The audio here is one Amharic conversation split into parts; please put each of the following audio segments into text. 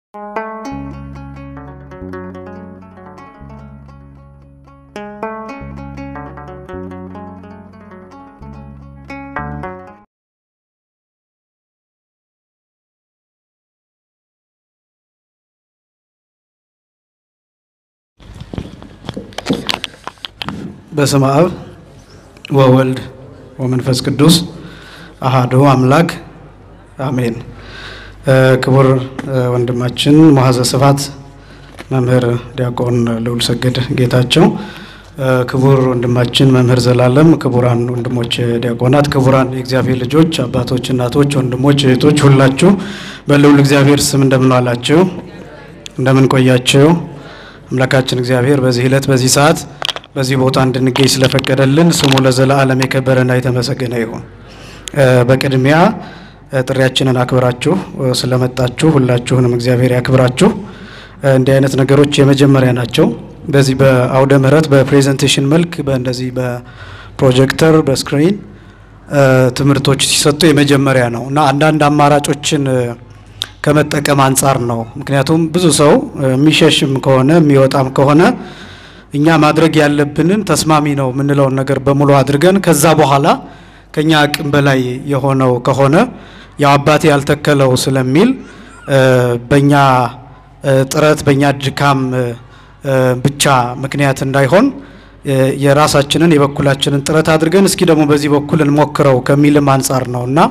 በስመ አብ ወወልድ ወመንፈስ ቅዱስ አሃዱ አምላክ አሜን። ክቡር ወንድማችን መሐዘ ስብሐት መምህር ዲያቆን ልዑል ሰገድ ጌታቸው፣ ክቡር ወንድማችን መምህር ዘላለም፣ ክቡራን ወንድሞች ዲያቆናት፣ ክቡራን የእግዚአብሔር ልጆች፣ አባቶች፣ እናቶች፣ ወንድሞች፣ እህቶች ሁላችሁ በልዑል እግዚአብሔር ስም እንደምን ዋላችሁ? እንደምን ቆያችሁ? አምላካችን እግዚአብሔር በዚህ ዕለት በዚህ ሰዓት በዚህ ቦታ እንድንገኝ ስለፈቀደልን ስሙ ለዘላለም የከበረና የተመሰገነ ይሁን። በቅድሚያ ጥሪያችንን አክብራችሁ ስለመጣችሁ ሁላችሁንም እግዚአብሔር ያክብራችሁ። እንዲህ አይነት ነገሮች የመጀመሪያ ናቸው። በዚህ በአውደ ምሕረት በፕሬዘንቴሽን መልክ በእንደዚህ በፕሮጀክተር በስክሪን ትምህርቶች ሲሰጡ የመጀመሪያ ነው እና አንዳንድ አማራጮችን ከመጠቀም አንጻር ነው። ምክንያቱም ብዙ ሰው የሚሸሽም ከሆነ የሚወጣም ከሆነ እኛ ማድረግ ያለብንን ተስማሚ ነው የምንለውን ነገር በሙሉ አድርገን ከዛ በኋላ ከኛ አቅም በላይ የሆነው ከሆነ ያው አባቴ ያልተከለው ስለሚል በእኛ ጥረት በእኛ ድካም ብቻ ምክንያት እንዳይሆን የራሳችንን የበኩላችንን ጥረት አድርገን እስኪ ደግሞ በዚህ በኩል እንሞክረው ከሚልም አንጻር ነው እና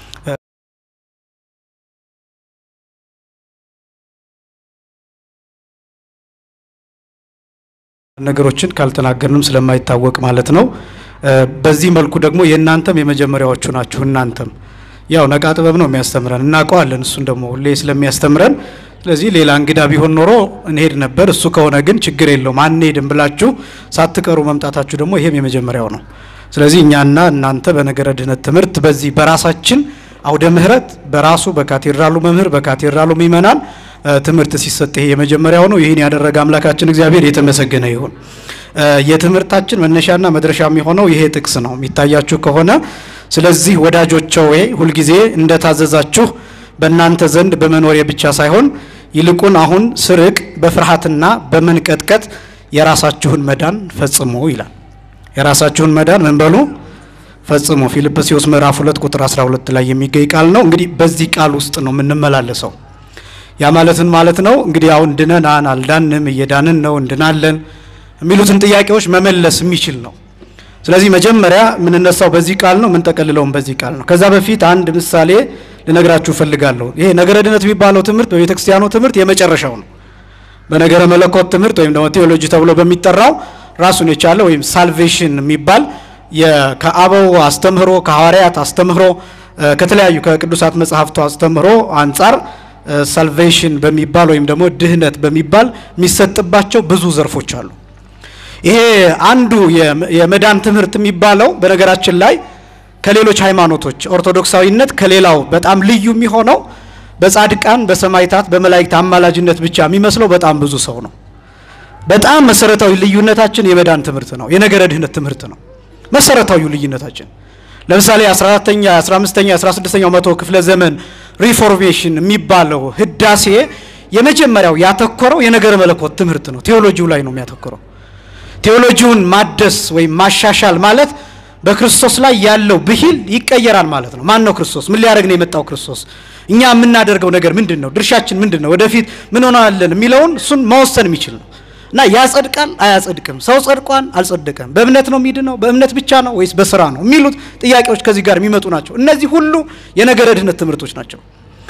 ነገሮችን ካልተናገርንም ስለማይታወቅ ማለት ነው። በዚህ መልኩ ደግሞ የእናንተም የመጀመሪያዎቹ ናችሁ። እናንተም ያው ነቃ ጥበብ ነው የሚያስተምረን እናውቀዋለን። እሱን ደግሞ ሁሌ ስለሚያስተምረን ስለዚህ ሌላ እንግዳ ቢሆን ኖሮ እንሄድ ነበር። እሱ ከሆነ ግን ችግር የለውም አንሄድም ብላችሁ ሳትቀሩ መምጣታችሁ ደግሞ ይሄም የመጀመሪያው ነው። ስለዚህ እኛና እናንተ በነገረ ድህነት ትምህርት በዚህ በራሳችን አውደ ምሕረት በራሱ በካቴድራሉ መምህር በካቴድራሉ ምእመናን ትምህርት ሲሰጥ ይሄ የመጀመሪያው ነው። ይህን ያደረገ አምላካችን እግዚአብሔር የተመሰገነ ይሁን። የትምህርታችን መነሻና መድረሻ የሚሆነው ይሄ ጥቅስ ነው የሚታያችሁ ከሆነ ስለዚህ ወዳጆቼ ሆይ ሁልጊዜ እንደታዘዛችሁ በእናንተ ዘንድ በመኖሬ ብቻ ሳይሆን ይልቁን አሁን ስርቅ በፍርሃትና በመንቀጥቀጥ የራሳችሁን መዳን ፈጽሙ ይላል። የራሳችሁን መዳን ምን በሉ ፈጽሙ። ፊልጵስዩስ ምዕራፍ 2 ቁጥር 12 ላይ የሚገኝ ቃል ነው። እንግዲህ በዚህ ቃል ውስጥ ነው የምንመላለሰው። ያ ማለትን ማለት ነው እንግዲህ አሁን ድነናን አልዳንም፣ እየዳንን ነው፣ እንድናለን የሚሉትን ጥያቄዎች መመለስ የሚችል ነው። ስለዚህ መጀመሪያ የምንነሳው በዚህ ቃል ነው፣ የምንጠቀልለውም በዚህ ቃል ነው። ከዛ በፊት አንድ ምሳሌ ልነግራችሁ እፈልጋለሁ። ይሄ ነገረ ድነት የሚባለው ትምህርት በቤተ ክርስቲያኑ ትምህርት የመጨረሻው ነው። በነገረ መለኮት ትምህርት ወይም ደግሞ ቴዎሎጂ ተብሎ በሚጠራው ራሱን የቻለ ወይም ሳልቬሽን የሚባል ከአበው አስተምህሮ ከሐዋርያት አስተምህሮ ከተለያዩ ከቅዱሳት መጽሐፍቱ አስተምህሮ አንጻር ሳልቬሽን በሚባል ወይም ደግሞ ድህነት በሚባል የሚሰጥባቸው ብዙ ዘርፎች አሉ። ይሄ አንዱ የመዳን ትምህርት የሚባለው በነገራችን ላይ ከሌሎች ሃይማኖቶች ኦርቶዶክሳዊነት ከሌላው በጣም ልዩ የሚሆነው በጻድቃን በሰማይታት በመላእክት አማላጅነት ብቻ የሚመስለው በጣም ብዙ ሰው ነው። በጣም መሰረታዊ ልዩነታችን የመዳን ትምህርት ነው። የነገረ ድህነት ትምህርት ነው መሰረታዊ ልዩነታችን። ለምሳሌ 14ኛ 15ኛ 16ኛው መቶ ክፍለ ዘመን ሪፎርሜሽን የሚባለው ህዳሴ የመጀመሪያው ያተኮረው የነገረ መለኮት ትምህርት ነው። ቴዎሎጂው ላይ ነው የሚያተኮረው። ቴዎሎጂውን ማደስ ወይም ማሻሻል ማለት በክርስቶስ ላይ ያለው ብሂል ይቀየራል ማለት ነው። ማን ነው ክርስቶስ? ምን ሊያደርግ ነው የመጣው ክርስቶስ? እኛ የምናደርገው ነገር ምንድን ነው? ድርሻችን ምንድን ነው? ወደፊት ምን ሆናለን የሚለውን እሱን መወሰን የሚችል ነው እና ያጸድቃል አያጸድቅም፣ ሰው ጸድቋን አልጸደቀም፣ በእምነት ነው የሚድነው፣ በእምነት ብቻ ነው ወይስ በስራ ነው የሚሉት ጥያቄዎች ከዚህ ጋር የሚመጡ ናቸው። እነዚህ ሁሉ የነገረ ድህነት ትምህርቶች ናቸው።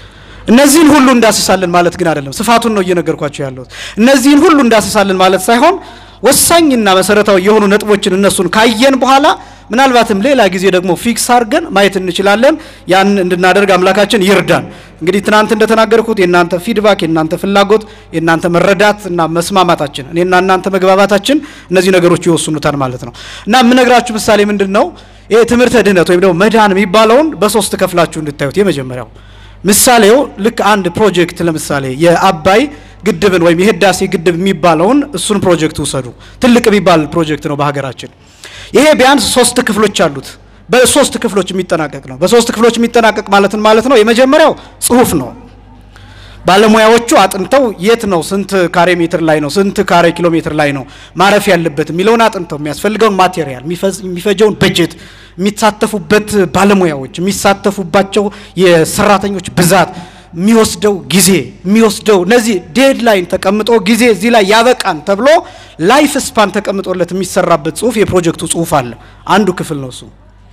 እነዚህን ሁሉ እንዳስሳለን ማለት ግን አይደለም። ስፋቱን ነው እየነገርኳቸው ያለሁት። እነዚህን ሁሉ እንዳስሳለን ማለት ሳይሆን ወሳኝና መሰረታዊ የሆኑ ነጥቦችን እነሱን ካየን በኋላ ምናልባትም ሌላ ጊዜ ደግሞ ፊክስ አድርገን ማየት እንችላለን። ያን እንድናደርግ አምላካችን ይርዳን። እንግዲህ ትናንት እንደተናገርኩት የእናንተ ፊድባክ፣ የእናንተ ፍላጎት፣ የእናንተ መረዳት እና መስማማታችን እኔና እናንተ መግባባታችን እነዚህ ነገሮች ይወስኑታል ማለት ነው እና የምነግራችሁ ምሳሌ ምንድን ነው? ይሄ ትምህርተ ድህነት ወይም ደግሞ መዳን የሚባለውን በሶስት ከፍላችሁ እንድታዩት። የመጀመሪያው ምሳሌው ልክ አንድ ፕሮጀክት ለምሳሌ የአባይ ግድብን ወይም የህዳሴ ግድብ የሚባለውን እሱን ፕሮጀክት ውሰዱ። ትልቅ የሚባል ፕሮጀክት ነው በሀገራችን። ይሄ ቢያንስ ሶስት ክፍሎች አሉት። በሶስት ክፍሎች የሚጠናቀቅ ነው። በሶስት ክፍሎች የሚጠናቀቅ ማለትን ማለት ነው። የመጀመሪያው ጽሁፍ ነው። ባለሙያዎቹ አጥንተው የት ነው ስንት ካሬ ሜትር ላይ ነው ስንት ካሬ ኪሎ ሜትር ላይ ነው ማረፍ ያለበት የሚለውን አጥንተው የሚያስፈልገውን ማቴሪያል የሚፈጀውን በጀት የሚሳተፉበት ባለሙያዎች የሚሳተፉባቸው የሰራተኞች ብዛት የሚወስደው ጊዜ የሚወስደው እነዚህ ዴድላይን ተቀምጦ ጊዜ እዚህ ላይ ያበቃን ተብሎ ላይፍ ስፓን ተቀምጦለት የሚሰራበት ጽሁፍ የፕሮጀክቱ ጽሁፍ አለ። አንዱ ክፍል ነው እሱ።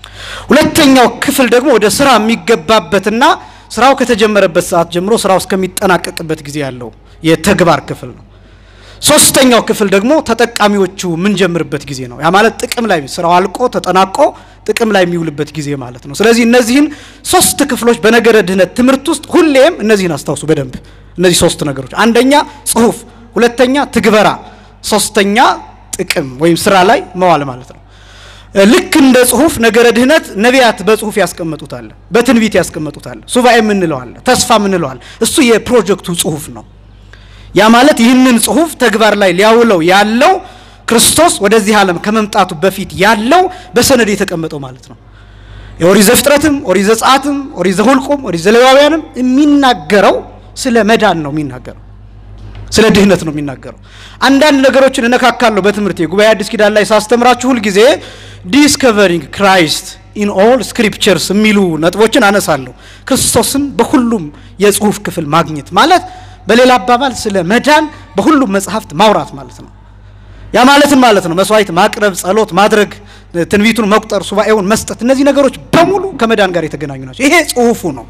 ሁለተኛው ክፍል ደግሞ ወደ ስራ የሚገባበትና ስራው ከተጀመረበት ሰዓት ጀምሮ ስራው እስከሚጠናቀቅበት ጊዜ ያለው የተግባር ክፍል ነው። ሶስተኛው ክፍል ደግሞ ተጠቃሚዎቹ የምንጀምርበት ጊዜ ነው። ያ ማለት ጥቅም ላይ ስራው አልቆ ተጠናቆ ጥቅም ላይ የሚውልበት ጊዜ ማለት ነው። ስለዚህ እነዚህን ሶስት ክፍሎች በነገረ ድህነት ትምህርት ውስጥ ሁሌም እነዚህን አስታውሱ በደንብ እነዚህ ሶስት ነገሮች፣ አንደኛ ጽሁፍ፣ ሁለተኛ ትግበራ፣ ሶስተኛ ጥቅም ወይም ስራ ላይ መዋል ማለት ነው። ልክ እንደ ጽሁፍ ነገረ ድህነት ነቢያት በጽሁፍ ያስቀመጡታል፣ በትንቢት ያስቀመጡታል፣ ሱባኤ የምንለዋል፣ ተስፋ የምንለዋል። እሱ የፕሮጀክቱ ጽሁፍ ነው። ያ ማለት ይህንን ጽሁፍ ተግባር ላይ ሊያውለው ያለው ክርስቶስ ወደዚህ ዓለም ከመምጣቱ በፊት ያለው በሰነድ የተቀመጠው ማለት ነው። የኦሪት ዘፍጥረትም ኦሪት ዘጸአትም ኦሪት ዘኍልቍም ኦሪት ዘሌዋውያንም የሚናገረው ስለ መዳን ነው የሚናገረው ስለ ድህነት ነው የሚናገረው። አንዳንድ ነገሮችን እነካካለሁ በትምህርቴ ጉባኤ አዲስ ኪዳን ላይ ሳስተምራችሁ ሁልጊዜ ዲስከቨሪንግ ክራይስት ኢን ኦል ስክሪፕቸርስ የሚሉ ነጥቦችን አነሳለሁ። ክርስቶስን በሁሉም የጽሁፍ ክፍል ማግኘት ማለት በሌላ አባባል ስለ መዳን በሁሉም መጽሐፍት ማውራት ማለት ነው። ያ ማለትን ማለት ነው መስዋዕት ማቅረብ፣ ጸሎት ማድረግ፣ ትንቢቱን መቁጠር፣ ሱባኤውን መስጠት፣ እነዚህ ነገሮች በሙሉ ከመዳን ጋር የተገናኙ ናቸው። ይሄ ጽሁፉ ነው።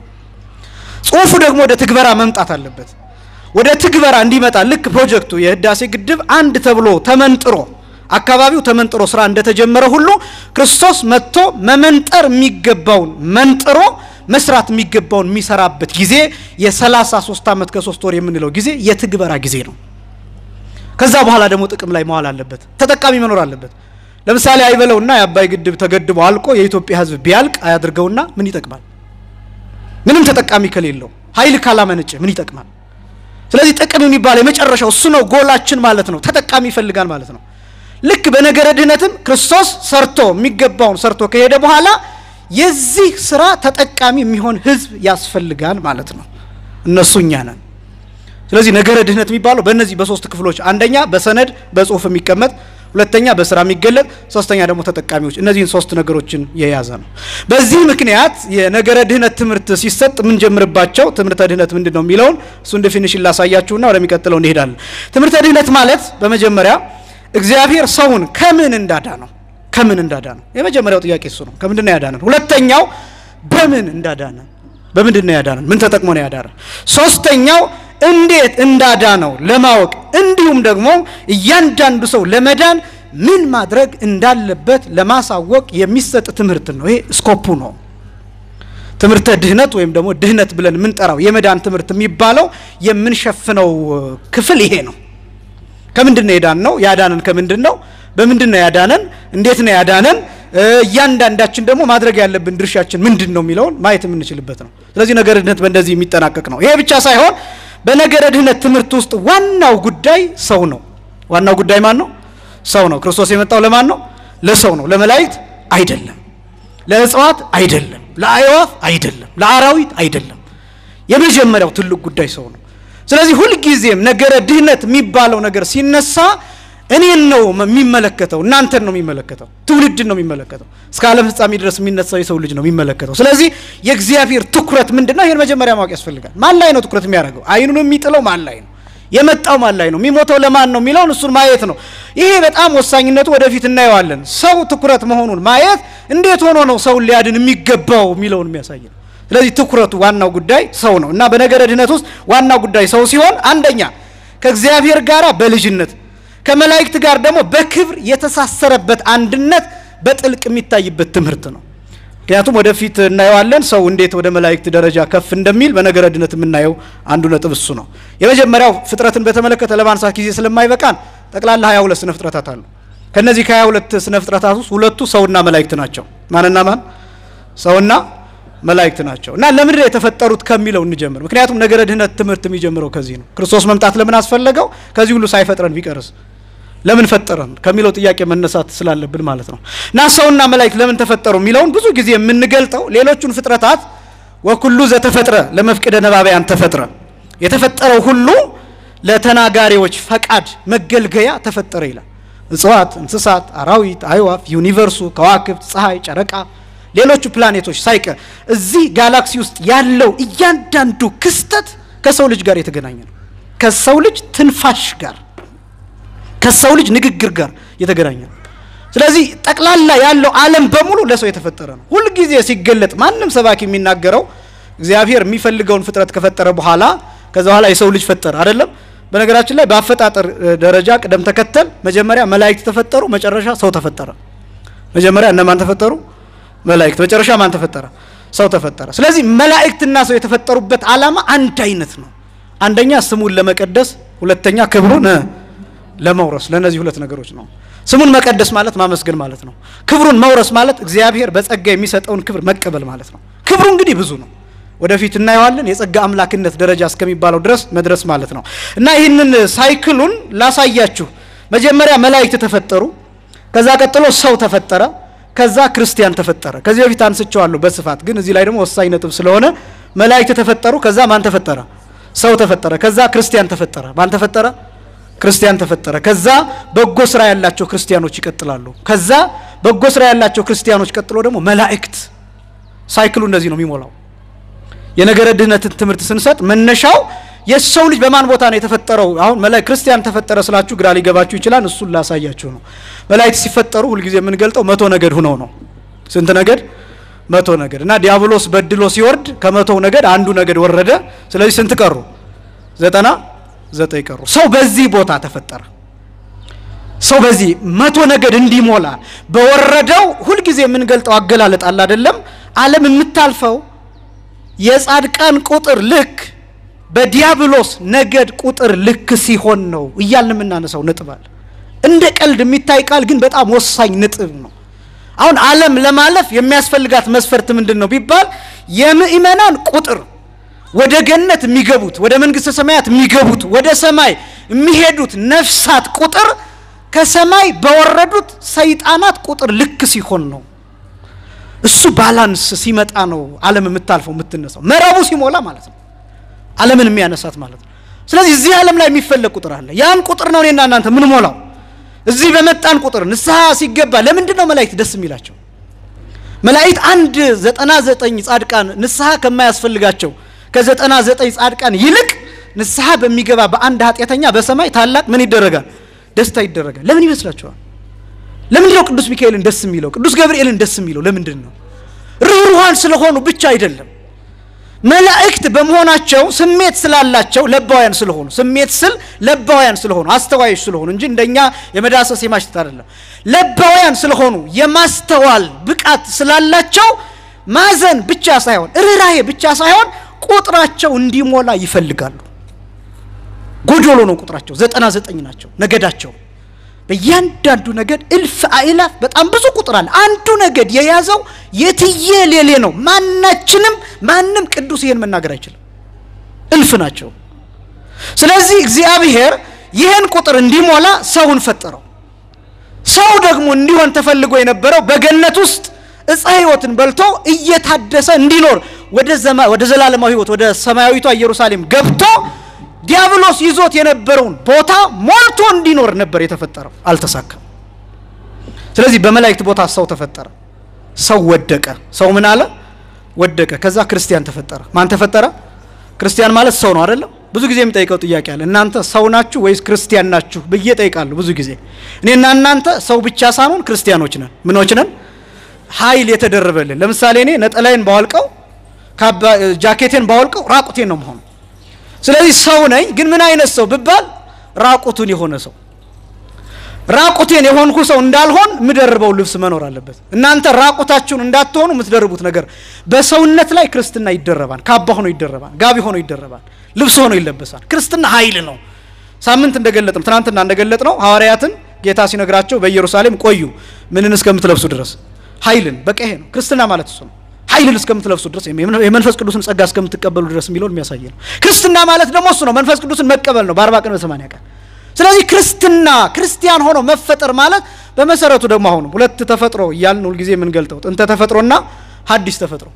ጽሁፉ ደግሞ ወደ ትግበራ መምጣት አለበት። ወደ ትግበራ እንዲመጣ ልክ ፕሮጀክቱ የህዳሴ ግድብ አንድ ተብሎ ተመንጥሮ አካባቢው ተመንጥሮ ስራ እንደተጀመረ ሁሉ ክርስቶስ መጥቶ መመንጠር የሚገባውን መንጥሮ መስራት የሚገባውን የሚሰራበት ጊዜ የሰላሳ ሶስት ዓመት ከሶስት ወር የምንለው ጊዜ የትግበራ ጊዜ ነው። ከዛ በኋላ ደግሞ ጥቅም ላይ መዋል አለበት፣ ተጠቃሚ መኖር አለበት። ለምሳሌ አይበለውና የአባይ ግድብ ተገድቦ አልቆ የኢትዮጵያ ህዝብ ቢያልቅ አያድርገውና ምን ይጠቅማል? ምንም ተጠቃሚ ከሌለው ኃይል ካላመነጨ ምን ይጠቅማል? ስለዚህ ጥቅም የሚባለው የመጨረሻው እሱ ነው፣ ጎላችን ማለት ነው። ተጠቃሚ ይፈልጋል ማለት ነው። ልክ በነገረ ድህነትም ክርስቶስ ሰርቶ የሚገባውን ሰርቶ ከሄደ በኋላ የዚህ ስራ ተጠቃሚ የሚሆን ህዝብ ያስፈልጋል ማለት ነው። እነሱ እኛ ነን። ስለዚህ ነገረ ድህነት የሚባለው በእነዚህ በሶስት ክፍሎች፣ አንደኛ በሰነድ በጽሁፍ የሚቀመጥ ሁለተኛ በስራ የሚገለጥ ሶስተኛ ደግሞ ተጠቃሚዎች፣ እነዚህን ሶስት ነገሮችን የያዘ ነው። በዚህ ምክንያት የነገረ ድህነት ትምህርት ሲሰጥ የምንጀምርባቸው ትምህርተ ድህነት ምንድን ነው የሚለውን እሱን ዴፊኒሽን ላሳያችሁና ወደሚቀጥለው እንሄዳለን። ትምህርተ ድህነት ማለት በመጀመሪያ እግዚአብሔር ሰውን ከምን እንዳዳ ነው ከምን እንዳዳ ነው። የመጀመሪያው ጥያቄ እሱ ነው። ከምንድን ነው ያዳነን? ሁለተኛው በምን እንዳዳነን፣ በምንድን ነው ያዳነን? ምን ተጠቅሞ ነው ያዳነን? ሶስተኛው እንዴት እንዳዳ ነው ለማወቅ እንዲሁም ደግሞ እያንዳንዱ ሰው ለመዳን ምን ማድረግ እንዳለበት ለማሳወቅ የሚሰጥ ትምህርት ነው። ይሄ ስኮፑ ነው። ትምህርተ ድህነት ወይም ደግሞ ድህነት ብለን የምንጠራው የመዳን ትምህርት የሚባለው የምንሸፍነው ክፍል ይሄ ነው። ከምንድን ነው የዳን ነው? ያዳነን ከምንድን ነው? በምንድን ነው ያዳነን? እንዴት ነው ያዳነን? እያንዳንዳችን ደግሞ ማድረግ ያለብን ድርሻችን ምንድን ነው የሚለውን ማየት የምንችልበት ነው። ስለዚህ ነገረ ድህነት በእንደዚህ የሚጠናቀቅ ነው። ይሄ ብቻ ሳይሆን በነገረ ድህነት ትምህርት ውስጥ ዋናው ጉዳይ ሰው ነው። ዋናው ጉዳይ ማን ነው? ሰው ነው። ክርስቶስ የመጣው ለማን ነው? ለሰው ነው። ለመላእክት አይደለም፣ ለእጽዋት አይደለም፣ ለአዕዋፍ አይደለም፣ ለአራዊት አይደለም። የመጀመሪያው ትልቅ ጉዳይ ሰው ነው። ስለዚህ ሁልጊዜም ነገረ ድህነት የሚባለው ነገር ሲነሳ እኔን ነው የሚመለከተው፣ እናንተን ነው የሚመለከተው፣ ትውልድን ነው የሚመለከተው። እስከ ዓለም ፍጻሜ ድረስ የሚነሳው የሰው ልጅ ነው የሚመለከተው። ስለዚህ የእግዚአብሔር ትኩረት ምንድን ነው? ይህን መጀመሪያ ማወቅ ያስፈልጋል። ማን ላይ ነው ትኩረት የሚያደርገው? አይኑን የሚጥለው ማን ላይ ነው? የመጣው ማን ላይ ነው? የሚሞተው ለማን ነው የሚለውን እሱን ማየት ነው። ይሄ በጣም ወሳኝነቱ ወደፊት እናየዋለን። ሰው ትኩረት መሆኑን ማየት እንዴት ሆኖ ነው ሰውን ሊያድን የሚገባው የሚለውን የሚያሳይ ነው። ስለዚህ ትኩረቱ ዋናው ጉዳይ ሰው ነው እና በነገረ ድህነት ውስጥ ዋናው ጉዳይ ሰው ሲሆን አንደኛ ከእግዚአብሔር ጋር በልጅነት ከመላእክት ጋር ደግሞ በክብር የተሳሰረበት አንድነት በጥልቅ የሚታይበት ትምህርት ነው። ምክንያቱም ወደፊት እናየዋለን ሰው እንዴት ወደ መላእክት ደረጃ ከፍ እንደሚል በነገረ ድህነት የምናየው አንዱ ነጥብ እሱ ነው። የመጀመሪያው ፍጥረትን በተመለከተ ለማንሳት ጊዜ ስለማይበቃን ጠቅላላ 22 ስነ ፍጥረታት አሉ። ከነዚህ ከ22 ስነ ፍጥረታት ውስጥ ሁለቱ ሰውና መላእክት ናቸው። ማንና ማን? ሰውና መላእክት ናቸው። እና ለምንድን ነው የተፈጠሩት ከሚለው እንጀምር። ምክንያቱም ነገረ ድህነት ትምህርት የሚጀምረው ከዚህ ነው። ክርስቶስ መምጣት ለምን አስፈለገው? ከዚህ ሁሉ ሳይፈጥረን ቢቀርስ ለምን ፈጠረን ከሚለው ጥያቄ መነሳት ስላለብን ማለት ነው። እና ሰውና መላእክት ለምን ተፈጠሩ የሚለውን ብዙ ጊዜ የምንገልጠው ሌሎቹን ፍጥረታት ወኩሉ ዘተፈጥረ ለመፍቅደ ነባቢያን ተፈጥረ የተፈጠረው ሁሉ ለተናጋሪዎች ፈቃድ መገልገያ ተፈጠረ ይላል። እጽዋት፣ እንስሳት፣ አራዊት፣ አዕዋፍ፣ ዩኒቨርሱ፣ ከዋክብት፣ ፀሐይ፣ ጨረቃ፣ ሌሎቹ ፕላኔቶች ሳይቀር እዚህ ጋላክሲ ውስጥ ያለው እያንዳንዱ ክስተት ከሰው ልጅ ጋር የተገናኘ ነው። ከሰው ልጅ ትንፋሽ ጋር ከሰው ልጅ ንግግር ጋር የተገናኘ ነው። ስለዚህ ጠቅላላ ያለው ዓለም በሙሉ ለሰው የተፈጠረ ነው። ሁልጊዜ ሲገለጥ ማንም ሰባኪ የሚናገረው እግዚአብሔር የሚፈልገውን ፍጥረት ከፈጠረ በኋላ ከዛ በኋላ የሰው ልጅ ፈጠረ አይደለም። በነገራችን ላይ በአፈጣጠር ደረጃ ቅደም ተከተል መጀመሪያ መላእክት ተፈጠሩ፣ መጨረሻ ሰው ተፈጠረ። መጀመሪያ እነማን ተፈጠሩ? መላእክት። መጨረሻ ማን ተፈጠረ? ሰው ተፈጠረ። ስለዚህ መላእክትና ሰው የተፈጠሩበት ዓላማ አንድ አይነት ነው። አንደኛ ስሙን ለመቀደስ፣ ሁለተኛ ክብሩን ለመውረስ። ለእነዚህ ሁለት ነገሮች ነው። ስሙን መቀደስ ማለት ማመስገን ማለት ነው። ክብሩን መውረስ ማለት እግዚአብሔር በጸጋ የሚሰጠውን ክብር መቀበል ማለት ነው። ክብሩ እንግዲህ ብዙ ነው። ወደፊት እናየዋለን። የጸጋ አምላክነት ደረጃ እስከሚባለው ድረስ መድረስ ማለት ነው እና ይህንን ሳይክሉን ላሳያችሁ። መጀመሪያ መላእክት ተፈጠሩ፣ ከዛ ቀጥሎ ሰው ተፈጠረ፣ ከዛ ክርስቲያን ተፈጠረ። ከዚህ በፊት አንስቼዋለሁ በስፋት ግን እዚህ ላይ ደግሞ ወሳኝ ነጥብ ስለሆነ መላእክት ተፈጠሩ፣ ከዛ ማን ተፈጠረ? ሰው ተፈጠረ፣ ከዛ ክርስቲያን ተፈጠረ። ማን ተፈጠረ? ክርስቲያን ተፈጠረ። ከዛ በጎ ስራ ያላቸው ክርስቲያኖች ይቀጥላሉ። ከዛ በጎ ስራ ያላቸው ክርስቲያኖች ቀጥሎ ደግሞ መላእክት። ሳይክሉ እንደዚህ ነው የሚሞላው። የነገረ ድህነትን ትምህርት ስንሰጥ መነሻው የሰው ልጅ በማን ቦታ ነው የተፈጠረው? አሁን መላእክት ክርስቲያን ተፈጠረ ስላችሁ ግራ ሊገባችሁ ይችላል። እሱን ላሳያችሁ ነው። መላእክት ሲፈጠሩ ሁልጊዜ የምንገልጠው መቶ ነገድ ሁነው ነው። ስንት ነገድ? መቶ ነገድ እና ዲያብሎስ በድሎ ሲወርድ ከመቶው ነገድ አንዱ ነገድ ወረደ። ስለዚህ ስንት ቀሩ? ዘጠና ዘጠኝ ቀሩ። ሰው በዚህ ቦታ ተፈጠረ። ሰው በዚህ መቶ ነገድ እንዲሞላ በወረደው ሁልጊዜ የምንገልጠው አገላለጥ አለ አይደለም? ዓለም የምታልፈው የጻድቃን ቁጥር ልክ በዲያብሎስ ነገድ ቁጥር ልክ ሲሆን ነው እያልን የምናነሳው ነጥብ አለ። እንደ ቀልድ የሚታይ ቃል ግን በጣም ወሳኝ ነጥብ ነው። አሁን ዓለም ለማለፍ የሚያስፈልጋት መስፈርት ምንድን ነው ቢባል የምእመናን ቁጥር ወደ ገነት የሚገቡት ወደ መንግስተ ሰማያት የሚገቡት ወደ ሰማይ የሚሄዱት ነፍሳት ቁጥር ከሰማይ በወረዱት ሰይጣናት ቁጥር ልክ ሲሆን ነው። እሱ ባላንስ ሲመጣ ነው ዓለም የምታልፈው የምትነሳው፣ መረቡ ሲሞላ ማለት ነው ዓለምን የሚያነሳት ማለት ነው። ስለዚህ እዚህ ዓለም ላይ የሚፈለግ ቁጥር አለ። ያን ቁጥር ነው እኔና እናንተ ምን ሞላው። እዚህ በመጣን ቁጥር ንስሐ ሲገባ ለምንድን ነው መላእክት ደስ የሚላቸው? መላእክት አንድ ዘጠና ዘጠኝ ጻድቃን ንስሐ ከማያስፈልጋቸው ከዘጠና ዘጠኝ ጻድቃን ይልቅ ንስሐ በሚገባ በአንድ ኃጢአተኛ በሰማይ ታላቅ ምን ይደረጋል? ደስታ ይደረጋል። ለምን ይመስላችኋል? ለምንድን ነው ቅዱስ ሚካኤልን ደስ የሚለው? ቅዱስ ገብርኤልን ደስ የሚለው ለምንድን ነው? ርኅሩሃን ስለሆኑ ብቻ አይደለም። መላእክት በመሆናቸው ስሜት ስላላቸው ለባውያን ስለሆኑ፣ ስሜት ስል ለባውያን ስለሆኑ አስተዋዮች ስለሆኑ እንጂ እንደኛ የመዳሰስ የማሽተት አይደለም። ለባውያን ስለሆኑ የማስተዋል ብቃት ስላላቸው ማዘን ብቻ ሳይሆን ርኅራሄ ብቻ ሳይሆን ቁጥራቸው እንዲሞላ ይፈልጋሉ። ጎዶሎ ነው ቁጥራቸው፣ ዘጠና ዘጠኝ ናቸው ነገዳቸው። በእያንዳንዱ ነገድ እልፍ አእላፍ በጣም ብዙ ቁጥር አለ። አንዱ ነገድ የያዘው የትዬ ሌሌ ነው። ማናችንም ማንም ቅዱስ ይሄን መናገር አይችልም። እልፍ ናቸው። ስለዚህ እግዚአብሔር ይህን ቁጥር እንዲሞላ ሰውን ፈጠረው። ሰው ደግሞ እንዲሆን ተፈልጎ የነበረው በገነት ውስጥ እፀ ሕይወትን በልቶ እየታደሰ እንዲኖር ወደ ዘላለማዊ ሕይወት ወደ ሰማያዊቷ ኢየሩሳሌም ገብቶ ዲያብሎስ ይዞት የነበረውን ቦታ ሞልቶ እንዲኖር ነበር የተፈጠረው። አልተሳካም። ስለዚህ በመላእክት ቦታ ሰው ተፈጠረ። ሰው ወደቀ። ሰው ምን አለ? ወደቀ። ከዛ ክርስቲያን ተፈጠረ። ማን ተፈጠረ? ክርስቲያን ማለት ሰው ነው አይደለም? ብዙ ጊዜ የሚጠይቀው ጥያቄ አለ። እናንተ ሰው ናችሁ ወይስ ክርስቲያን ናችሁ ብዬ ጠይቃለሁ ብዙ ጊዜ። እኔና እናንተ ሰው ብቻ ሳንሆን ክርስቲያኖች ነን። ምኖች ነን? ኃይል የተደረበልን። ለምሳሌ እኔ ነጠላዬን ባወልቀው ጃኬቴን ባወልቀው ራቁቴን ነው መሆኑ ስለዚህ ሰው ነኝ። ግን ምን አይነት ሰው ብባል ራቁቱን የሆነ ሰው። ራቁቴን የሆንኩ ሰው እንዳልሆን የምደርበው ልብስ መኖር አለበት። እናንተ ራቁታችሁን እንዳትሆኑ የምትደርቡት ነገር በሰውነት ላይ ክርስትና ይደረባል። ካባ ሆኖ ይደረባል። ጋቢ ሆኖ ይደረባል። ልብስ ሆኖ ይለበሳል። ክርስትና ኃይል ነው። ሳምንት እንደገለጥ ነው ትናንትና እንደገለጥ ነው ሐዋርያትን ጌታ ሲነግራቸው በኢየሩሳሌም ቆዩ ምንን እስከምትለብሱ ድረስ ኃይልን። በቃ ይሄ ነው ክርስትና ማለት እሱ ነው። ኃይልን እስከምትለብሱ ድረስ የመንፈስ ቅዱስን ጸጋ እስከምትቀበሉ ድረስ የሚለውን የሚያሳይ ነው። ክርስትና ማለት ደግሞ እሱ ነው። መንፈስ ቅዱስን መቀበል ነው በአርባ ቀን በሰማንያ ቀን። ስለዚህ ክርስትና ክርስቲያን ሆኖ መፈጠር ማለት በመሰረቱ ደግሞ አሁንም ሁለት ተፈጥሮ እያልን ሁልጊዜ የምንገልጠው ጥንተ ተፈጥሮና ሐዲስ ተፈጥሮ።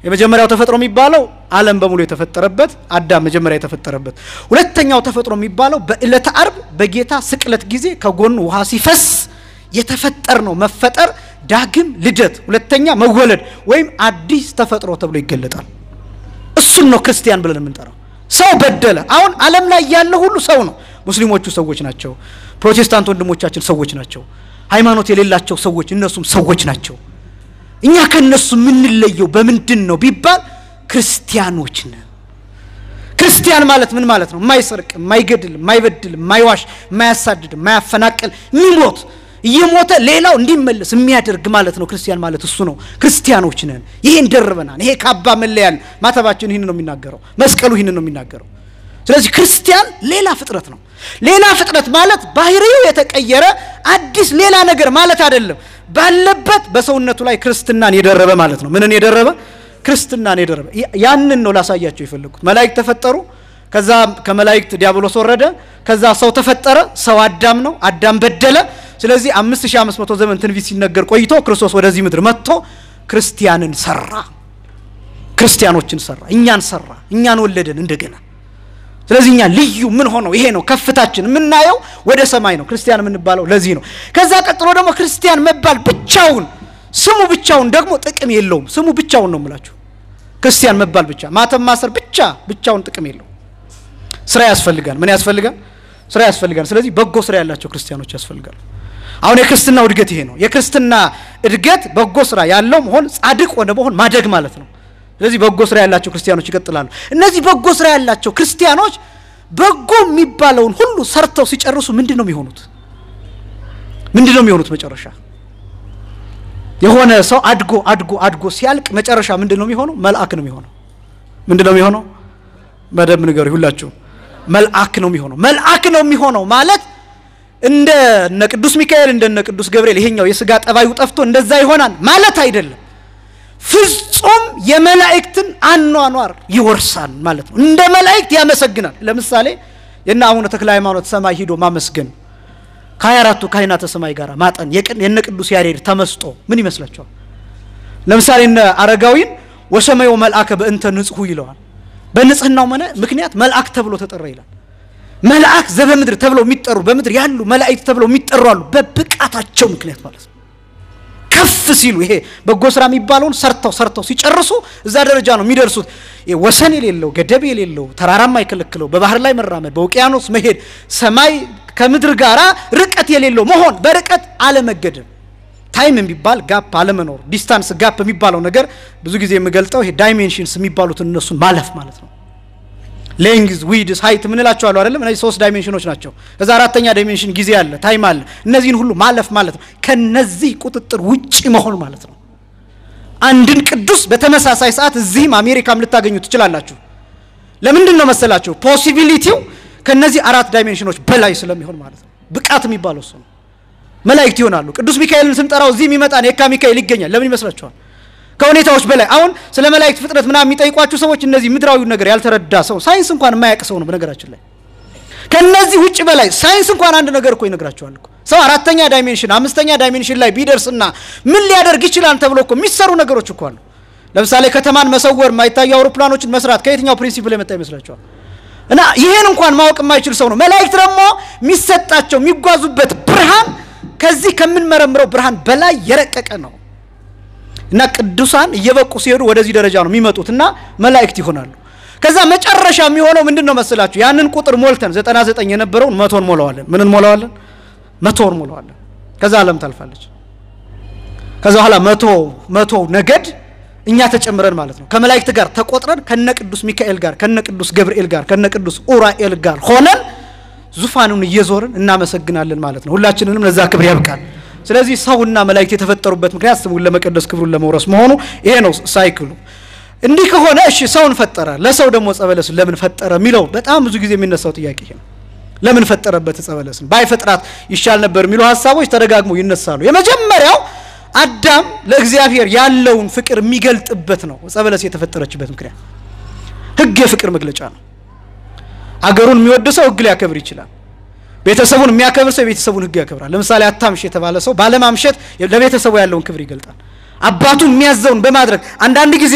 የመጀመሪያው ተፈጥሮ የሚባለው ዓለም በሙሉ የተፈጠረበት አዳም መጀመሪያ የተፈጠረበት። ሁለተኛው ተፈጥሮ የሚባለው በዕለተ አርብ በጌታ ስቅለት ጊዜ ከጎኑ ውሃ ሲፈስ የተፈጠር ነው መፈጠር፣ ዳግም ልደት፣ ሁለተኛ መወለድ ወይም አዲስ ተፈጥሮ ተብሎ ይገለጣል። እሱን ነው ክርስቲያን ብለን የምንጠራው። ሰው በደለ። አሁን ዓለም ላይ ያለ ሁሉ ሰው ነው። ሙስሊሞቹ ሰዎች ናቸው። ፕሮቴስታንት ወንድሞቻችን ሰዎች ናቸው። ሃይማኖት የሌላቸው ሰዎች እነሱም ሰዎች ናቸው። እኛ ከነሱ የምንለየው በምንድን ነው ቢባል ክርስቲያኖች ነን። ክርስቲያን ማለት ምን ማለት ነው? የማይሰርቅ፣ የማይገድል፣ የማይበድል፣ የማይዋሽ፣ የማያሳድድ፣ የማያፈናቅል የሚሞት እየሞተ ሌላው እንዲመለስ የሚያደርግ ማለት ነው። ክርስቲያን ማለት እሱ ነው። ክርስቲያኖች ነን። ይሄን ደርበናል። ይሄ ካባ መለያን ማተባችን ይህን ነው የሚናገረው። መስቀሉ ይህን ነው የሚናገረው። ስለዚህ ክርስቲያን ሌላ ፍጥረት ነው። ሌላ ፍጥረት ማለት ባህሪው የተቀየረ አዲስ ሌላ ነገር ማለት አይደለም። ባለበት በሰውነቱ ላይ ክርስትናን የደረበ ማለት ነው። ምንን የደረበ? ክርስትናን የደረበ። ያንን ነው ላሳያቸው የፈለጉት። መላእክት ተፈጠሩ። ከዛ ከመላእክት ዲያብሎስ ወረደ። ከዛ ሰው ተፈጠረ። ሰው አዳም ነው። አዳም በደለ። ስለዚህ 5500 ዘመን ትንቢት ሲነገር ቆይቶ ክርስቶስ ወደዚህ ምድር መጥቶ ክርስቲያንን ሰራ። ክርስቲያኖችን ሰራ። እኛን ሰራ። እኛን ወለደን እንደገና ስለዚህ እኛ ልዩ ምን ሆነው ይሄ ነው ከፍታችን የምናየው ወደ ሰማይ ነው ክርስቲያን የምንባለው ለዚህ ነው። ከዛ ቀጥሎ ደግሞ ክርስቲያን መባል ብቻውን ስሙ ብቻውን ደግሞ ጥቅም የለውም። ስሙ ብቻውን ነው የምላችሁ። ክርስቲያን መባል ብቻ ማተም ማሰር ብቻ ብቻውን ጥቅም የለውም። ስራ ያስፈልጋል። ምን ያስፈልጋል? ስራ ያስፈልጋል። ስለዚህ በጎ ስራ ያላቸው ክርስቲያኖች ያስፈልጋል። አሁን የክርስትናው እድገት ይሄ ነው። የክርስትና እድገት በጎ ስራ ያለው መሆን ጻድቅ ወደ መሆን ማደግ ማለት ነው። ስለዚህ በጎ ስራ ያላቸው ክርስቲያኖች ይቀጥላሉ። እነዚህ በጎ ስራ ያላቸው ክርስቲያኖች በጎ የሚባለውን ሁሉ ሰርተው ሲጨርሱ ምንድን ነው የሚሆኑት? ምንድን ነው የሚሆኑት? መጨረሻ የሆነ ሰው አድጎ አድጎ አድጎ ሲያልቅ መጨረሻ ምንድን ነው የሚሆነው? መልአክ ነው የሚሆነው። ምንድን ነው የሚሆነው? በደንብ ንገሩ ሁላችሁ። መልአክ ነው የሚሆነው። መልአክ ነው የሚሆነው ማለት እንደ እነ ቅዱስ ሚካኤል እንደነ ቅዱስ ገብርኤል ይሄኛው የስጋ ጠባዩ ጠፍቶ እንደዛ ይሆናል ማለት አይደለም። ፍጹም የመላእክትን አኗኗር ይወርሳል ማለት ነው። እንደ መላእክት ያመሰግናል። ለምሳሌ የነ አቡነ ተክለ ሃይማኖት ሰማይ ሂዶ ማመስገን ከሀያ አራቱ ካህናተ ሰማይ ጋር ማጠን የነ ቅዱስ ያሬድ ተመስጦ ምን ይመስላችኋል? ለምሳሌ እነ አረጋዊን ወሰማዮ መልአከ በእንተ ንጽሑ ይለዋል። በንጽህናው መነ ምክንያት መልአክ ተብሎ ተጠራ ይላል። መልአክ ዘበምድር ተብለው የሚጠሩ በምድር ያሉ መላእክት ተብለው የሚጠሩ አሉ። በብቃታቸው ምክንያት ማለት ነው። ከፍ ሲሉ ይሄ በጎ ስራ የሚባለውን ሰርተው ሰርተው ሲጨርሱ እዛ ደረጃ ነው የሚደርሱት። ወሰን የሌለው ገደብ የሌለው ተራራ የማይከለክለው በባህር ላይ መራመድ፣ በውቅያኖስ መሄድ፣ ሰማይ ከምድር ጋር ርቀት የሌለው መሆን፣ በርቀት አለመገደብ፣ ታይም የሚባል ጋፕ አለመኖር፣ ዲስታንስ ጋፕ የሚባለው ነገር ብዙ ጊዜ የምገልጠው ይሄ ዳይሜንሽንስ የሚባሉትን እነሱን ማለፍ ማለት ነው። ሌንግዝ ዊድስ ሀይት ምንላቸው አሉ አይደለም? እነዚህ ሶስት ዳይሜንሽኖች ናቸው። ከዛ አራተኛ ዳይሜንሽን ጊዜ አለ፣ ታይም አለ። እነዚህን ሁሉ ማለፍ ማለት ነው። ከነዚህ ቁጥጥር ውጪ መሆን ማለት ነው። አንድን ቅዱስ በተመሳሳይ ሰዓት እዚህም አሜሪካም ልታገኙ ትችላላችሁ። ለምንድን ነው መሰላችሁ? ፖሲቢሊቲው ከነዚህ አራት ዳይሜንሽኖች በላይ ስለሚሆን ማለት ነው። ብቃት የሚባለው እሱ ነው። መላእክት ይሆናሉ። ቅዱስ ሚካኤልን ስንጠራው እዚህ የሚመጣን የካ ሚካኤል ይገኛል። ለምን ይመስላችኋል? ከሁኔታዎች በላይ አሁን ስለ መላእክት ፍጥረት ምናምን የሚጠይቋችሁ ሰዎች እነዚህ ምድራዊ ነገር ያልተረዳ ሰው ሳይንስ እንኳን የማያውቅ ሰው ነው። በነገራችን ላይ ከነዚህ ውጭ በላይ ሳይንስ እንኳን አንድ ነገር እኮ ይነግራቸዋል እኮ ሰው አራተኛ ዳይሜንሽን አምስተኛ ዳይሜንሽን ላይ ቢደርስና ምን ሊያደርግ ይችላል ተብሎ እኮ የሚሰሩ ነገሮች እኮ አሉ። ለምሳሌ ከተማን መሰወር፣ የማይታዩ አውሮፕላኖችን መስራት ከየትኛው ፕሪንሲፕል የመጣ ይመስላችኋል? እና ይሄን እንኳን ማወቅ የማይችል ሰው ነው። መላእክት ደግሞ የሚሰጣቸው የሚጓዙበት ብርሃን ከዚህ ከምንመረምረው ብርሃን በላይ የረቀቀ ነው። እና ቅዱሳን እየበቁ ሲሄዱ ወደዚህ ደረጃ ነው የሚመጡት እና መላእክት ይሆናሉ። ከዛ መጨረሻ የሚሆነው ምንድን ነው መሰላችሁ? ያንን ቁጥር ሞልተን ዘጠና ዘጠኝ የነበረውን መቶ እንሞላዋለን። ምን እንሞላዋለን? መቶ እንሞላዋለን። ከዛ ዓለም ታልፋለች። ከዛ በኋላ መቶ መቶ ነገድ እኛ ተጨምረን ማለት ነው ከመላእክት ጋር ተቆጥረን ከነ ቅዱስ ሚካኤል ጋር ከነ ቅዱስ ገብርኤል ጋር ከነ ቅዱስ ኡራኤል ጋር ሆነን ዙፋኑን እየዞርን እናመሰግናለን ማለት ነው። ሁላችንንም ለዛ ክብር ያብቃል። ስለዚህ ሰውና መላእክት የተፈጠሩበት ምክንያት ስሙን ለመቀደስ ክብሩን ለመውረስ መሆኑ ይሄ ነው ሳይክሉ። እንዲህ ከሆነ እሺ ሰውን ፈጠረ፣ ለሰው ደግሞ ዕፀ በለስን ለምን ፈጠረ የሚለው በጣም ብዙ ጊዜ የሚነሳው ጥያቄ ይሄ ነው። ለምን ፈጠረበት ዕፀ በለስን? ባይፈጥራት ይሻል ነበር የሚሉ ሀሳቦች ተደጋግመው ይነሳሉ። የመጀመሪያው አዳም ለእግዚአብሔር ያለውን ፍቅር የሚገልጥበት ነው። ዕፀ በለስ የተፈጠረችበት ምክንያት ሕግ የፍቅር መግለጫ ነው። አገሩን የሚወድ ሰው ሕግ ሊያከብር ይችላል። ቤተሰቡን የሚያከብር ሰው የቤተሰቡን ሕግ ያከብራል። ለምሳሌ አታምሽ የተባለ ሰው ባለማምሸት ለቤተሰቡ ያለውን ክብር ይገልጣል። አባቱን የሚያዘውን በማድረግ አንዳንድ ጊዜ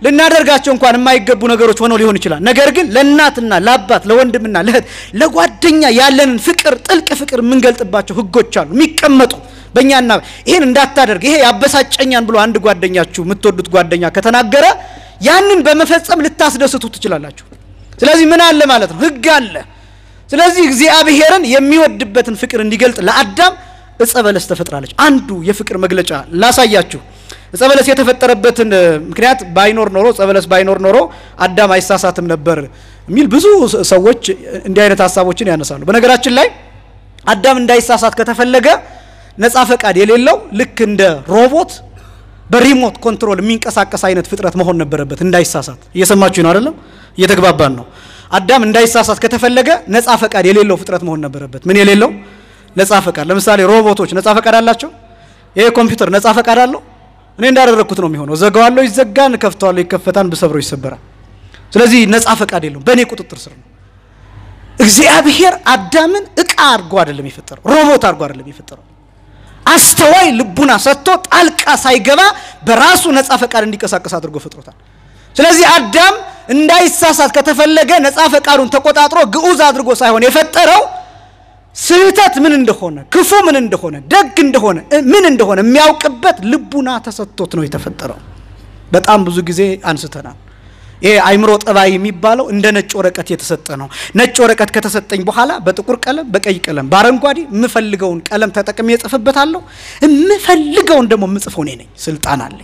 ልናደርጋቸው እንኳን የማይገቡ ነገሮች ሆነው ሊሆን ይችላል። ነገር ግን ለእናትና ለአባት ለወንድምና ለእህት ለጓደኛ ያለንን ፍቅር ጥልቅ ፍቅር የምንገልጥባቸው ህጎች አሉ የሚቀመጡ በእኛና ይህን እንዳታደርግ ይሄ ያበሳጨኛን ብሎ አንድ ጓደኛችሁ የምትወዱት ጓደኛ ከተናገረ ያንን በመፈጸም ልታስደስቱ ትችላላችሁ። ስለዚህ ምን አለ ማለት ነው? ህግ አለ። ስለዚህ እግዚአብሔርን የሚወድበትን ፍቅር እንዲገልጥ ለአዳም እጸ በለስ ተፈጥራለች። አንዱ የፍቅር መግለጫ ላሳያችሁ። እጸ በለስ የተፈጠረበትን ምክንያት ባይኖር ኖሮ እጸ በለስ ባይኖር ኖሮ አዳም አይሳሳትም ነበር የሚል ብዙ ሰዎች እንዲህ አይነት ሀሳቦችን ያነሳሉ። በነገራችን ላይ አዳም እንዳይሳሳት ከተፈለገ ነፃ ፈቃድ የሌለው ልክ እንደ ሮቦት በሪሞት ኮንትሮል የሚንቀሳቀስ አይነት ፍጥረት መሆን ነበረበት። እንዳይሳሳት እየሰማችሁ ነው አይደለም? እየተግባባን ነው። አዳም እንዳይሳሳት ከተፈለገ ነፃ ፈቃድ የሌለው ፍጥረት መሆን ነበረበት። ምን የሌለው? ነፃ ፈቃድ። ለምሳሌ ሮቦቶች ነፃ ፈቃድ አላቸው? ይሄ ኮምፒውተር ነፃ ፈቃድ አለው? እኔ እንዳደረግኩት ነው የሚሆነው። ዘጋዋለሁ፣ ይዘጋን፣ ከፍተዋለሁ፣ ይከፈታን፣ ብሰብረው ይሰበራል። ስለዚህ ነፃ ፈቃድ የለውም፣ በእኔ ቁጥጥር ስር ነው። እግዚአብሔር አዳምን እቃ አድርጎ አይደለም የፈጠረው፣ ሮቦት አድርጎ አይደለም የፈጠረው። አስተዋይ ልቡና ሰጥቶ ጣልቃ ሳይገባ በራሱ ነፃ ፈቃድ እንዲንቀሳቀስ አድርጎ ፈጥሮታል። ስለዚህ አዳም እንዳይሳሳት ከተፈለገ ነፃ ፈቃዱን ተቆጣጥሮ ግዑዝ አድርጎ ሳይሆን የፈጠረው ስህተት ምን እንደሆነ፣ ክፉ ምን እንደሆነ፣ ደግ እንደሆነ ምን እንደሆነ የሚያውቅበት ልቡና ተሰጥቶት ነው የተፈጠረው። በጣም ብዙ ጊዜ አንስተናል። ይሄ አይምሮ ጠባይ የሚባለው እንደ ነጭ ወረቀት የተሰጠ ነው። ነጭ ወረቀት ከተሰጠኝ በኋላ በጥቁር ቀለም፣ በቀይ ቀለም፣ በአረንጓዴ የምፈልገውን ቀለም ተጠቅሜ እጽፍበታለሁ። የምፈልገውን ደግሞ የምጽፈው እኔ ነኝ። ስልጣን አለኝ።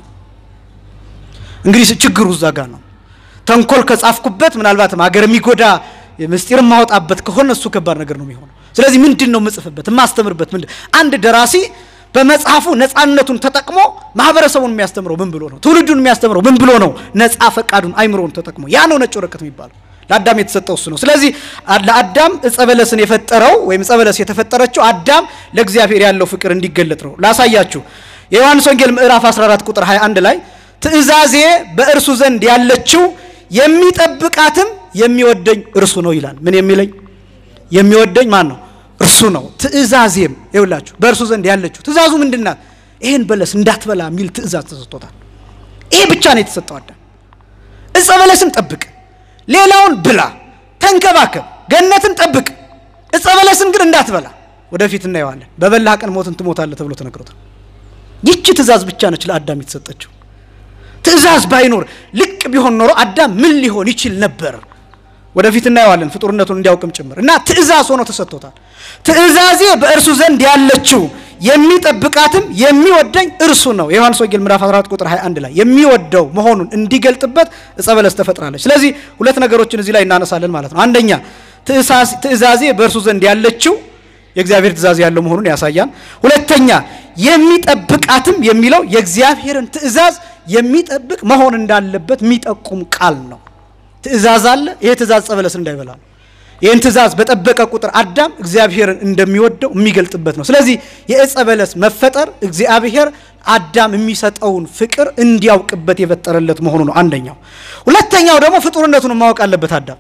እንግዲህ ችግሩ እዛ ጋር ነው። ተንኮል ከጻፍኩበት ምናልባትም ሀገር የሚጎዳ ምስጢር የማወጣበት ከሆነ እሱ ከባድ ነገር ነው የሚሆነው። ስለዚህ ምንድን ነው የምጽፍበት የማስተምርበት? ምንድን አንድ ደራሲ በመጽሐፉ ነፃነቱን ተጠቅሞ ማህበረሰቡን የሚያስተምረው ምን ብሎ ነው? ትውልዱን የሚያስተምረው ምን ብሎ ነው? ነፃ ፈቃዱን አይምሮን ተጠቅሞ ያ ነው ነጭ ወረቀት የሚባለው። ለአዳም የተሰጠው እሱ ነው። ስለዚህ ለአዳም እጸ በለስን የፈጠረው ወይም እጸ በለስ የተፈጠረችው አዳም ለእግዚአብሔር ያለው ፍቅር እንዲገለጥ ነው። ላሳያችሁ። የዮሐንስ ወንጌል ምዕራፍ 14 ቁጥር 21 ላይ ትእዛዜ በእርሱ ዘንድ ያለችው የሚጠብቃትም የሚወደኝ እርሱ ነው ይላል። ምን የሚለኝ የሚወደኝ ማን ነው? እርሱ ነው። ትእዛዜም ይውላችሁ በእርሱ ዘንድ ያለችው ትእዛዙ ምንድን ናት? ይህን በለስ እንዳትበላ የሚል ትእዛዝ ተሰጥቶታል። ይሄ ብቻ ነው የተሰጠው አዳም። እጸ በለስን ጠብቅ፣ ሌላውን ብላ፣ ተንከባከብ፣ ገነትን ጠብቅ፣ እጸ በለስን ግን እንዳትበላ። ወደፊት እናየዋለን። በበላህ ቀን ሞትን ትሞታለህ ተብሎ ተነግሮታል። ይቺ ትእዛዝ ብቻ ነች ለአዳም የተሰጠችው። ትእዛዝ ባይኖር ልቅ ቢሆን ኖሮ አዳም ምን ሊሆን ይችል ነበር? ወደፊት እናየዋለን ፍጡርነቱን እንዲያውቅም ጭምር እና ትእዛዝ ሆኖ ተሰጥቶታል። ትእዛዜ በእርሱ ዘንድ ያለችው የሚጠብቃትም የሚወደኝ እርሱ ነው። የዮሐንስ ወንጌል ምዕራፍ 14 ቁጥር 21 ላይ የሚወደው መሆኑን እንዲገልጥበት እጸ በለስ ተፈጥራለች። ስለዚህ ሁለት ነገሮችን እዚህ ላይ እናነሳለን ማለት ነው። አንደኛ ትእዛዜ በእርሱ ዘንድ ያለችው የእግዚአብሔር ትእዛዝ ያለው መሆኑን ያሳያል። ሁለተኛ የሚጠብቃትም የሚለው የእግዚአብሔርን ትእዛዝ የሚጠብቅ መሆን እንዳለበት የሚጠቁም ቃል ነው። ትእዛዝ አለ። ይሄ ትእዛዝ ዕፀ በለስን እንዳይበላ ነው። ይህን ትእዛዝ በጠበቀ ቁጥር አዳም እግዚአብሔርን እንደሚወደው የሚገልጥበት ነው። ስለዚህ የዕፀ በለስ መፈጠር እግዚአብሔር አዳም የሚሰጠውን ፍቅር እንዲያውቅበት የፈጠረለት መሆኑ ነው አንደኛው። ሁለተኛው ደግሞ ፍጡርነቱን ማወቅ አለበት አዳም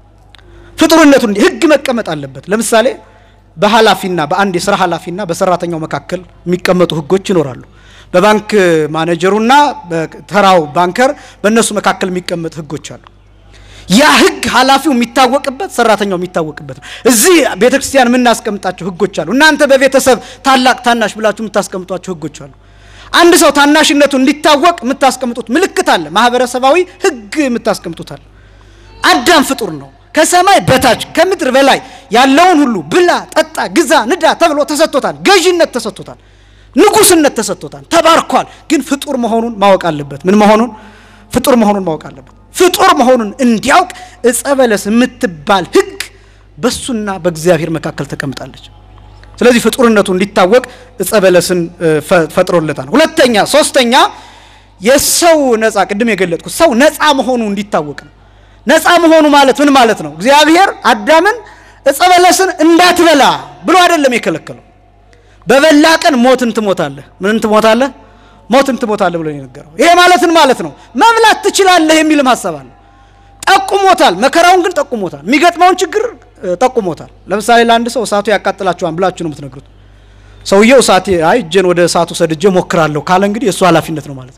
ፍጡርነቱን ሕግ መቀመጥ አለበት። ለምሳሌ በኃላፊና በአንድ የስራ ኃላፊና በሰራተኛው መካከል የሚቀመጡ ሕጎች ይኖራሉ። በባንክ ማኔጀሩና በተራው ባንከር በእነሱ መካከል የሚቀመጥ ሕጎች አሉ። ያ ሕግ ኃላፊው የሚታወቅበት ሰራተኛው የሚታወቅበት ነው። እዚህ ቤተ ክርስቲያን የምናስቀምጣቸው ሕጎች አሉ። እናንተ በቤተሰብ ታላቅ ታናሽ ብላችሁ የምታስቀምጧቸው ሕጎች አሉ። አንድ ሰው ታናሽነቱ እንዲታወቅ የምታስቀምጡት ምልክት አለ። ማህበረሰባዊ ሕግ የምታስቀምጡት አለ። አዳም ፍጡር ነው። ከሰማይ በታች ከምድር በላይ ያለውን ሁሉ ብላ፣ ጠጣ፣ ግዛ፣ ንዳ ተብሎ ተሰጥቶታል። ገዥነት ተሰጥቶታል። ንጉስነት ተሰጥቶታል። ተባርኳል። ግን ፍጡር መሆኑን ማወቅ አለበት። ምን መሆኑን? ፍጡር መሆኑን ማወቅ አለበት። ፍጡር መሆኑን እንዲያውቅ ዕፀ በለስ የምትባል ሕግ በሱና በእግዚአብሔር መካከል ተቀምጣለች። ስለዚህ ፍጡርነቱ እንዲታወቅ ዕፀ በለስን ፈጥሮለታል። ሁለተኛ፣ ሶስተኛ የሰው ነፃ ቅድም የገለጥኩት ሰው ነፃ መሆኑ እንዲታወቅ ነው። ነፃ መሆኑ ማለት ምን ማለት ነው? እግዚአብሔር አዳምን ዕፀ በለስን እንዳትበላ ብሎ አይደለም የከለከለው። በበላ ቀን ሞትን ትሞታለህ። ምንን ትሞታለህ? ሞትን ትሞታለህ ብሎ የነገረው። ይሄ ማለትን ማለት ነው መብላት ትችላለህ የሚልም ሀሳብ አለ። ጠቁሞታል። መከራውን ግን ጠቁሞታል። የሚገጥመውን ችግር ጠቁሞታል። ለምሳሌ ለአንድ ሰው እሳቱ ያቃጥላችኋል ብላችሁ ነው የምትነግሩት። ሰውየው እሳት አይ እጄን ወደ እሳቱ ሰድጄ ሞክራለሁ ካለ እንግዲህ የእሱ ኃላፊነት ነው ማለት ነው።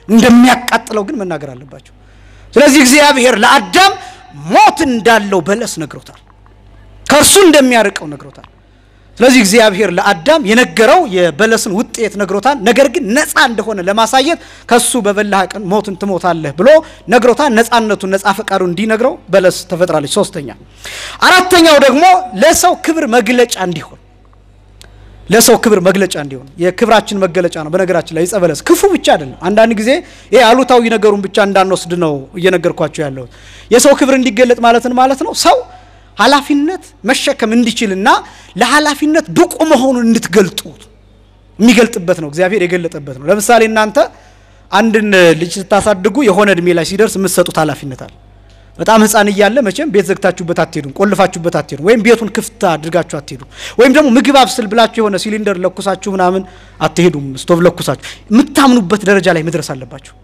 እንደሚያቃጥለው ግን መናገር አለባቸው። ስለዚህ እግዚአብሔር ለአዳም ሞት እንዳለው በለስ ነግሮታል። ከእርሱ እንደሚያርቀው ነግሮታል። ስለዚህ እግዚአብሔር ለአዳም የነገረው የበለስን ውጤት ነግሮታል። ነገር ግን ነፃ እንደሆነ ለማሳየት ከሱ በበላህ ቀን ሞትን ትሞታለህ ብሎ ነግሮታል። ነፃነቱን ነፃ ፈቃዱን እንዲነግረው በለስ ተፈጥራለች። ሶስተኛ አራተኛው ደግሞ ለሰው ክብር መግለጫ እንዲሆን ለሰው ክብር መግለጫ እንዲሆን የክብራችን መገለጫ ነው። በነገራችን ላይ ዕፀ በለስ ክፉ ብቻ አይደለም። አንዳንድ ጊዜ ይሄ አሉታዊ ነገሩን ብቻ እንዳንወስድ ነው እየነገርኳቸው ያለሁት። የሰው ክብር እንዲገለጥ ማለትን ማለት ነው ሰው ኃላፊነት መሸከም እንዲችልና ለኃላፊነት ብቁ መሆኑን እንድትገልጡ የሚገልጥበት ነው። እግዚአብሔር የገለጠበት ነው። ለምሳሌ እናንተ አንድን ልጅ ስታሳድጉ የሆነ እድሜ ላይ ሲደርስ የምትሰጡት ኃላፊነት አለ። በጣም ሕፃን እያለ መቼም ቤት ዘግታችሁበት አትሄዱም፣ ቆልፋችሁበት አትሄዱም፣ ወይም ቤቱን ክፍት አድርጋችሁ አትሄዱም። ወይም ደግሞ ምግብ አብስል ብላችሁ የሆነ ሲሊንደር ለኩሳችሁ ምናምን አትሄዱም፣ ስቶቭ ለኩሳችሁ። የምታምኑበት ደረጃ ላይ መድረስ አለባችሁ።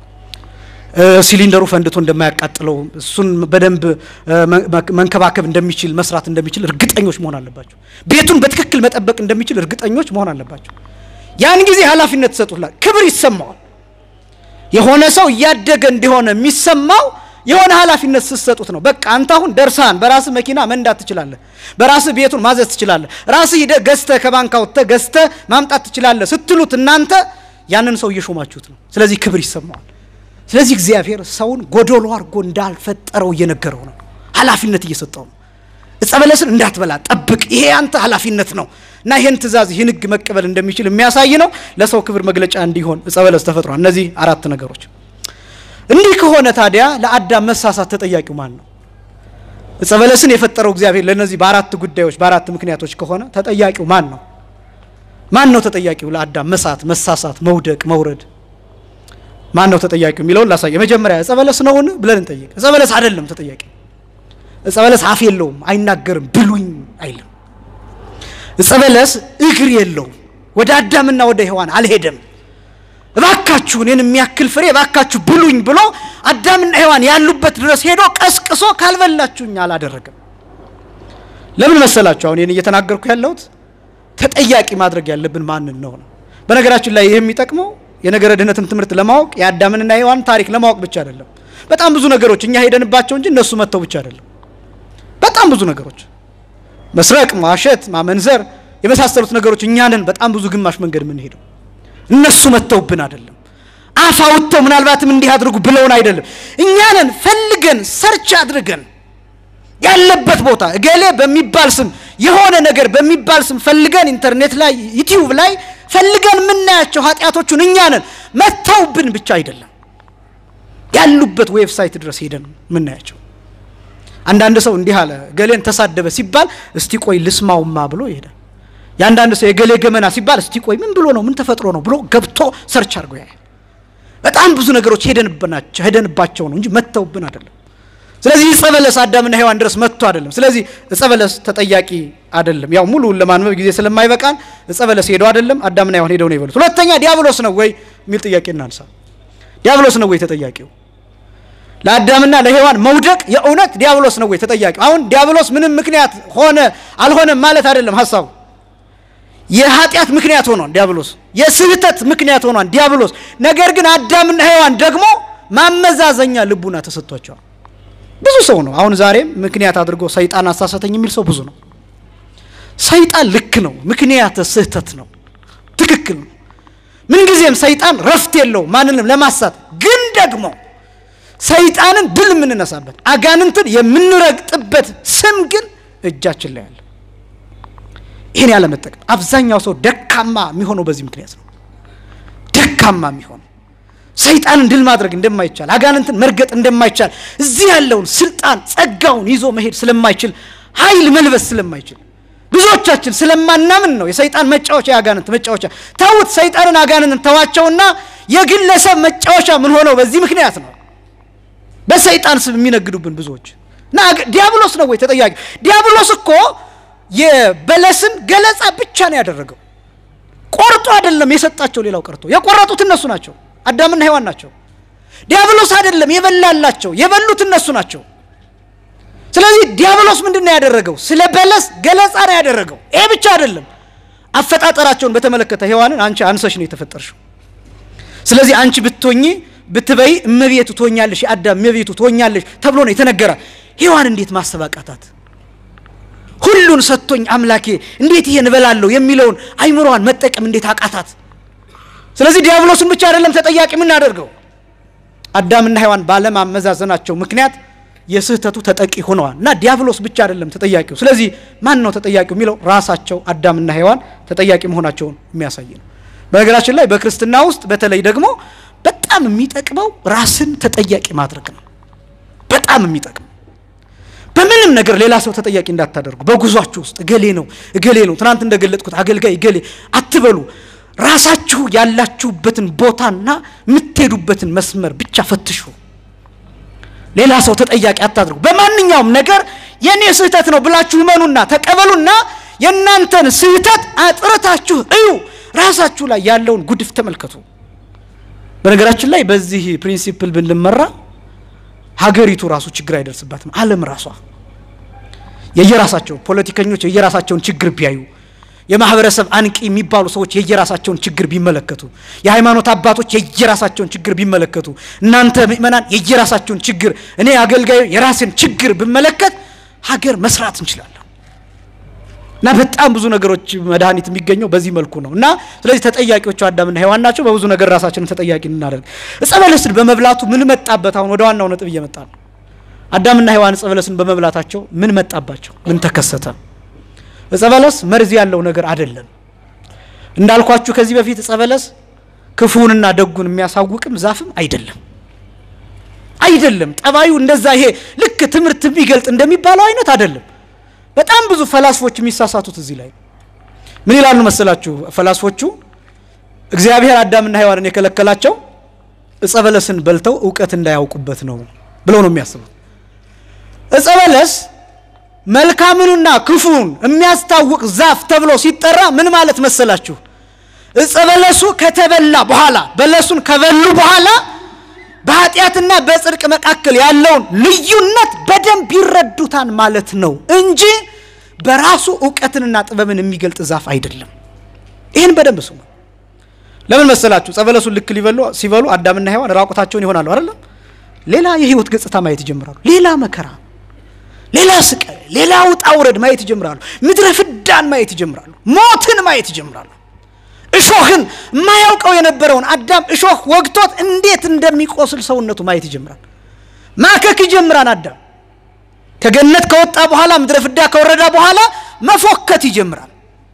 ሲሊንደሩ ፈንድቶ እንደማያቃጥለው እሱን በደንብ መንከባከብ እንደሚችል መስራት እንደሚችል እርግጠኞች መሆን አለባቸው። ቤቱን በትክክል መጠበቅ እንደሚችል እርግጠኞች መሆን አለባቸው። ያን ጊዜ ኃላፊነት ትሰጡላል፣ ክብር ይሰማዋል። የሆነ ሰው እያደገ እንደሆነ የሚሰማው የሆነ ኃላፊነት ስትሰጡት ነው። በቃ አንተ አሁን ደርሳን በራስህ መኪና መንዳት ትችላለህ፣ በራስህ ቤቱን ማዘዝ ትችላለህ፣ ራስህ ሂደህ ገዝተህ ከባንክ አውጥተህ ገዝተህ ማምጣት ትችላለህ ስትሉት እናንተ ያንን ሰው እየሾማችሁት ነው። ስለዚህ ክብር ይሰማዋል። ስለዚህ እግዚአብሔር ሰውን ጎዶሎ አድርጎ እንዳልፈጠረው እየነገረው ነው። ኃላፊነት እየሰጠው ነው። ዕፀ በለስን እንዳትበላ ጠብቅ፣ ይሄ ያንተ ኃላፊነት ነው እና ይህን ትእዛዝ ይህን ሕግ መቀበል እንደሚችል የሚያሳይ ነው። ለሰው ክብር መግለጫ እንዲሆን ዕፀ በለስ ተፈጥሯል። እነዚህ አራት ነገሮች። እንዲህ ከሆነ ታዲያ ለአዳም መሳሳት ተጠያቂው ማን ነው? ዕፀ በለስን የፈጠረው እግዚአብሔር ለእነዚህ በአራት ጉዳዮች በአራት ምክንያቶች ከሆነ ተጠያቂው ማን ነው? ማን ነው ተጠያቂው ለአዳም መሳት፣ መሳሳት፣ መውደቅ፣ መውረድ ማን ነው ተጠያቂው የሚለውን ላሳይ። የመጀመሪያ ዕፀ በለስ ነውን ብለን እንጠይቅ። ዕፀ በለስ አይደለም ተጠያቂ። ዕፀ በለስ አፍ የለውም፣ አይናገርም፣ ብሉኝ አይልም። ዕፀ በለስ እግር የለውም፣ ወደ አዳምና ወደ ሔዋን አልሄደም። እባካችሁ እኔን የሚያክል ፍሬ እባካችሁ ብሉኝ ብሎ አዳምና ሔዋን ያሉበት ድረስ ሄዶ ቀስቅሶ ካልበላችሁኝ አላደረገም። ለምን መሰላችሁ? አሁን ይህን እየተናገርኩ ያለሁት ተጠያቂ ማድረግ ያለብን ማንን ነው ነው። በነገራችን ላይ ይህ የሚጠቅመው የነገረ ድህነትን ትምህርት ለማወቅ የአዳምንና የሔዋን ታሪክ ለማወቅ ብቻ አይደለም። በጣም ብዙ ነገሮች እኛ ሄደንባቸው እንጂ እነሱ መጥተው ብቻ አይደለም። በጣም ብዙ ነገሮች መስረቅ፣ ማሸት፣ ማመንዘር የመሳሰሉት ነገሮች እኛንን በጣም ብዙ ግማሽ መንገድ የምንሄደው እነሱ መጥተውብን አይደለም። አፍ አውጥተው ምናልባትም እንዲህ አድርጉ ብለውን አይደለም። እኛንን ፈልገን ሰርች አድርገን ያለበት ቦታ እገሌ በሚባል ስም የሆነ ነገር በሚባል ስም ፈልገን ኢንተርኔት ላይ ዩቲዩብ ላይ ፈልገን የምናያቸው ኃጢአቶቹን እኛ ነን መተውብን ብቻ አይደለም ያሉበት ዌብሳይት ድረስ ሄደን የምናያቸው። አንዳንድ ሰው እንዲህ አለ ገሌን ተሳደበ ሲባል እስቲ ቆይ ልስማውማ ብሎ ይሄዳል። የአንዳንድ ሰው የገሌ ገመና ሲባል እስቲ ቆይ ምን ብሎ ነው ምን ተፈጥሮ ነው ብሎ ገብቶ ሰርች አድርጎ ያያል። በጣም ብዙ ነገሮች ሄደንባቸው ሄደንባቸው ነው እንጂ መተውብን አይደለም። ስለዚህ ዕፀ በለስ አዳምና ሔዋን ድረስ መጥቶ አይደለም። ስለዚህ ዕፀ በለስ ተጠያቂ አይደለም። ያው ሙሉውን ለማንበብ ጊዜ ስለማይበቃን ዕፀ በለስ ሄዶ አይደለም አዳምና ሔዋን ሄደው ነው ይበሉት። ሁለተኛ ዲያብሎስ ነው ወይ የሚል ጥያቄ እናንሳ። ዲያብሎስ ነው ወይ ተጠያቂው? ለአዳምና ለሔዋን መውደቅ የእውነት ዲያብሎስ ነው ወይ ተጠያቂው? አሁን ዲያብሎስ ምንም ምክንያት ሆነ አልሆነም ማለት አይደለም ሀሳቡ። የኃጢአት ምክንያት ሆኗል ዲያብሎስ፣ የስህተት ምክንያት ሆኗል ዲያብሎስ። ነገር ግን አዳምና ሔዋን ደግሞ ማመዛዘኛ ልቡና ተሰጥቷቸዋል። ብዙ ሰው ነው አሁን ዛሬም ምክንያት አድርጎ ሰይጣን አሳሳተኝ የሚል ሰው ብዙ ነው። ሰይጣን ልክ ነው፣ ምክንያት ስህተት ነው፣ ትክክል ነው። ምንጊዜም ሰይጣን ረፍት የለው ማንንም ለማሳት ግን ደግሞ ሰይጣንን ድል የምንነሳበት አጋንንትን የምንረግጥበት ስም ግን እጃችን ላይ አለ። ይህን ያለመጠቀም አብዛኛው ሰው ደካማ የሚሆነው በዚህ ምክንያት ነው። ደካማ የሚሆነው ሰይጣንን ድል ማድረግ እንደማይቻል አጋንንትን መርገጥ እንደማይቻል እዚህ ያለውን ስልጣን ጸጋውን ይዞ መሄድ ስለማይችል ኃይል መልበስ ስለማይችል ብዙዎቻችን ስለማናምን ነው የሰይጣን መጫወቻ የአጋንንት መጫወቻ ተውት። ሰይጣንን አጋንንትን ተዋቸውና የግለሰብ መጫወቻ ምን ሆነው በዚህ ምክንያት ነው በሰይጣን ስም የሚነግዱብን ብዙዎች እና ዲያብሎስ ነው ወይ ተጠያቂ? ዲያብሎስ እኮ የበለስን ገለጻ ብቻ ነው ያደረገው። ቆርጦ አይደለም የሰጣቸው። ሌላው ቀርቶ የቆረጡት እነሱ ናቸው፣ አዳምና ሔዋን ናቸው። ዲያብሎስ አይደለም የበላላቸው፣ የበሉት እነሱ ናቸው። ስለዚህ ዲያብሎስ ምንድን ነው ያደረገው? ስለ በለስ ገለጻ ነው ያደረገው። ይሄ ብቻ አይደለም። አፈጣጠራቸውን በተመለከተ ሔዋንን አንቺ አንሰሽ ነው የተፈጠርሽው፣ ስለዚህ አንቺ ብትሆኚ ብትበይ እመቤቱ ትሆኛለሽ፣ የአዳም እመቤቱ ትሆኛለሽ ተብሎ ነው የተነገረ። ሔዋን እንዴት ማሰብ አቃታት? ሁሉን ሰጥቶኝ አምላኬ እንዴት ይሄን እበላለሁ የሚለውን አይምሮዋን መጠቀም እንዴት አቃታት? ስለዚህ ዲያብሎስን ብቻ አይደለም ተጠያቂ የምናደርገው አዳምና ሔዋን ባለማመዛዘናቸው ምክንያት የስህተቱ ተጠቂ ሆነዋል እና ዲያብሎስ ብቻ አይደለም ተጠያቂው። ስለዚህ ማን ነው ተጠያቂው የሚለው ራሳቸው አዳምና ሔዋን ተጠያቂ መሆናቸውን የሚያሳይ ነው። በነገራችን ላይ በክርስትና ውስጥ በተለይ ደግሞ በጣም የሚጠቅመው ራስን ተጠያቂ ማድረግ ነው። በጣም የሚጠቅመው በምንም ነገር ሌላ ሰው ተጠያቂ እንዳታደርጉ። በጉዟችሁ ውስጥ እገሌ ነው እገሌ ነው ትናንት እንደገለጥኩት አገልጋይ እገሌ አትበሉ። ራሳችሁ ያላችሁበትን ቦታና የምትሄዱበትን መስመር ብቻ ፈትሹ። ሌላ ሰው ተጠያቂ አታድርጉ። በማንኛውም ነገር የእኔ ስህተት ነው ብላችሁ እመኑና ተቀበሉና የእናንተን ስህተት አጥርታችሁ እዩ። ራሳችሁ ላይ ያለውን ጉድፍ ተመልከቱ። በነገራችን ላይ በዚህ ፕሪንሲፕል ብንመራ ሀገሪቱ ራሱ ችግር አይደርስባትም። ዓለም ራሷ የየራሳቸው ፖለቲከኞች የየራሳቸውን ችግር ቢያዩ የማህበረሰብ አንቂ የሚባሉ ሰዎች የየራሳቸውን ችግር ቢመለከቱ፣ የሃይማኖት አባቶች የየራሳቸውን ችግር ቢመለከቱ፣ እናንተ ምእመናን የየራሳቸውን ችግር፣ እኔ አገልጋዩ የራሴን ችግር ብመለከት ሀገር መስራት እንችላለን። እና በጣም ብዙ ነገሮች መድኃኒት የሚገኘው በዚህ መልኩ ነው። እና ስለዚህ ተጠያቂዎቹ አዳምና ሔዋን ናቸው። በብዙ ነገር ራሳችንን ተጠያቂ እናደርግ። ዕፀ በለስን በመብላቱ ምን መጣበት? አሁን ወደ ዋናው ነጥብ እየመጣ ነው። አዳምና ሔዋን ዕፀ በለስን በመብላታቸው ምን መጣባቸው? ምን ተከሰተ? ዕፀ በለስ መርዝ ያለው ነገር አይደለም። እንዳልኳችሁ ከዚህ በፊት ዕፀ በለስ ክፉንና ደጉን የሚያሳውቅም ዛፍም አይደለም አይደለም። ጠባዩ እንደዛ ይሄ ልክ ትምህርት የሚገልጥ እንደሚባለው አይነት አይደለም። በጣም ብዙ ፈላስፎች የሚሳሳቱት እዚህ ላይ ምን ይላሉ መሰላችሁ? ፈላስፎቹ እግዚአብሔር አዳምና ሔዋንን የከለከላቸው ዕፀ በለስን በልተው እውቀት እንዳያውቁበት ነው ብለው ነው የሚያስቡት። ዕፀ በለስ መልካምንና ክፉን የሚያስታውቅ ዛፍ ተብሎ ሲጠራ ምን ማለት መሰላችሁ? ዕፀ በለሱ ከተበላ በኋላ በለሱን ከበሉ በኋላ በኃጢአትና በጽድቅ መካከል ያለውን ልዩነት በደንብ ይረዱታል ማለት ነው እንጂ በራሱ እውቀትንና ጥበብን የሚገልጥ ዛፍ አይደለም። ይህን በደንብ ስሙ። ለምን መሰላችሁ? ዕፀ በለሱን ልክ ሊበሉ ሲበሉ አዳምና ሔዋን ራቁታቸውን ይሆናሉ አይደለም? ሌላ የህይወት ገጽታ ማየት ይጀምራሉ። ሌላ መከራ፣ ሌላ ስቃይ፣ ሌላ ውጣ ውረድ ማየት ይጀምራሉ። ምድረ ፍዳን ማየት ይጀምራሉ። ሞትን ማየት ይጀምራሉ። እሾህን የማያውቀው የነበረውን አዳም እሾህ ወግቶት እንዴት እንደሚቆስል ሰውነቱ ማየት ይጀምራል። ማከክ ይጀምራል። አዳም ከገነት ከወጣ በኋላ ምድረ ፍዳ ከወረዳ በኋላ መፎከት ይጀምራል።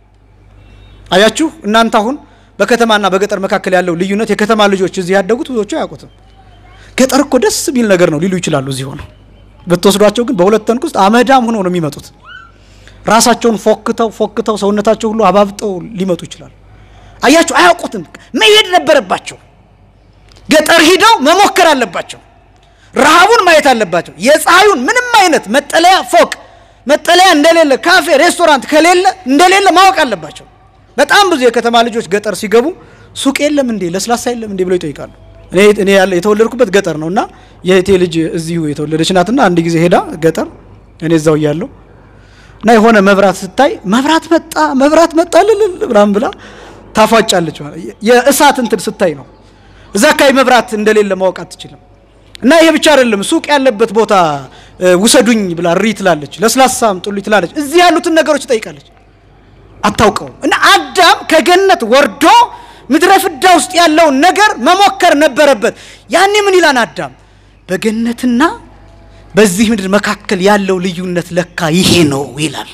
አያችሁ እናንተ አሁን በከተማና በገጠር መካከል ያለው ልዩነት የከተማ ልጆች እዚህ ያደጉት ብዙዎቹ አያውቁትም። ገጠር እኮ ደስ የሚል ነገር ነው ሊሉ ይችላሉ። እዚህ ሆነው ብትወስዷቸው ግን በሁለት ተንክ ውስጥ አመዳም ሆነው ነው የሚመጡት። ራሳቸውን ፎክተው ፎክተው ሰውነታቸው ሁሉ አባብጠው ሊመጡ ይችላሉ። አያችሁ አያውቁትም። መሄድ ነበረባቸው። ገጠር ሂደው መሞከር አለባቸው። ረሃቡን ማየት አለባቸው። የፀሐዩን ምንም አይነት መጠለያ ፎቅ መጠለያ እንደሌለ ካፌ፣ ሬስቶራንት ከሌለ እንደሌለ ማወቅ አለባቸው። በጣም ብዙ የከተማ ልጆች ገጠር ሲገቡ ሱቅ የለም እንዴ ለስላሳ የለም እንዴ ብለው ይጠይቃሉ። እኔ እኔ ያለ የተወለድኩበት ገጠር ነው እና የእህቴ ልጅ እዚሁ የተወለደች ናትና አንድ ጊዜ ሄዳ ገጠር እኔ እዛው እያለሁ እና የሆነ መብራት ስታይ መብራት መጣ መብራት መጣ ልልል ምናምን ብላ ታፏጫለች። ማለት የእሳት እንትን ስታይ ነው። እዛ አካባቢ መብራት እንደሌለ ማወቅ አትችልም። እና ይሄ ብቻ አይደለም፣ ሱቅ ያለበት ቦታ ውሰዱኝ ብላ እሪ ትላለች፣ ለስላሳም ጥሉኝ ትላለች። እዚህ ያሉትን ነገሮች ትጠይቃለች፣ አታውቀውም። እና አዳም ከገነት ወርዶ ምድረ ፍዳ ውስጥ ያለውን ነገር መሞከር ነበረበት። ያኔ ምን ይላል አዳም? በገነትና በዚህ ምድር መካከል ያለው ልዩነት ለካ ይሄ ነው ይላል።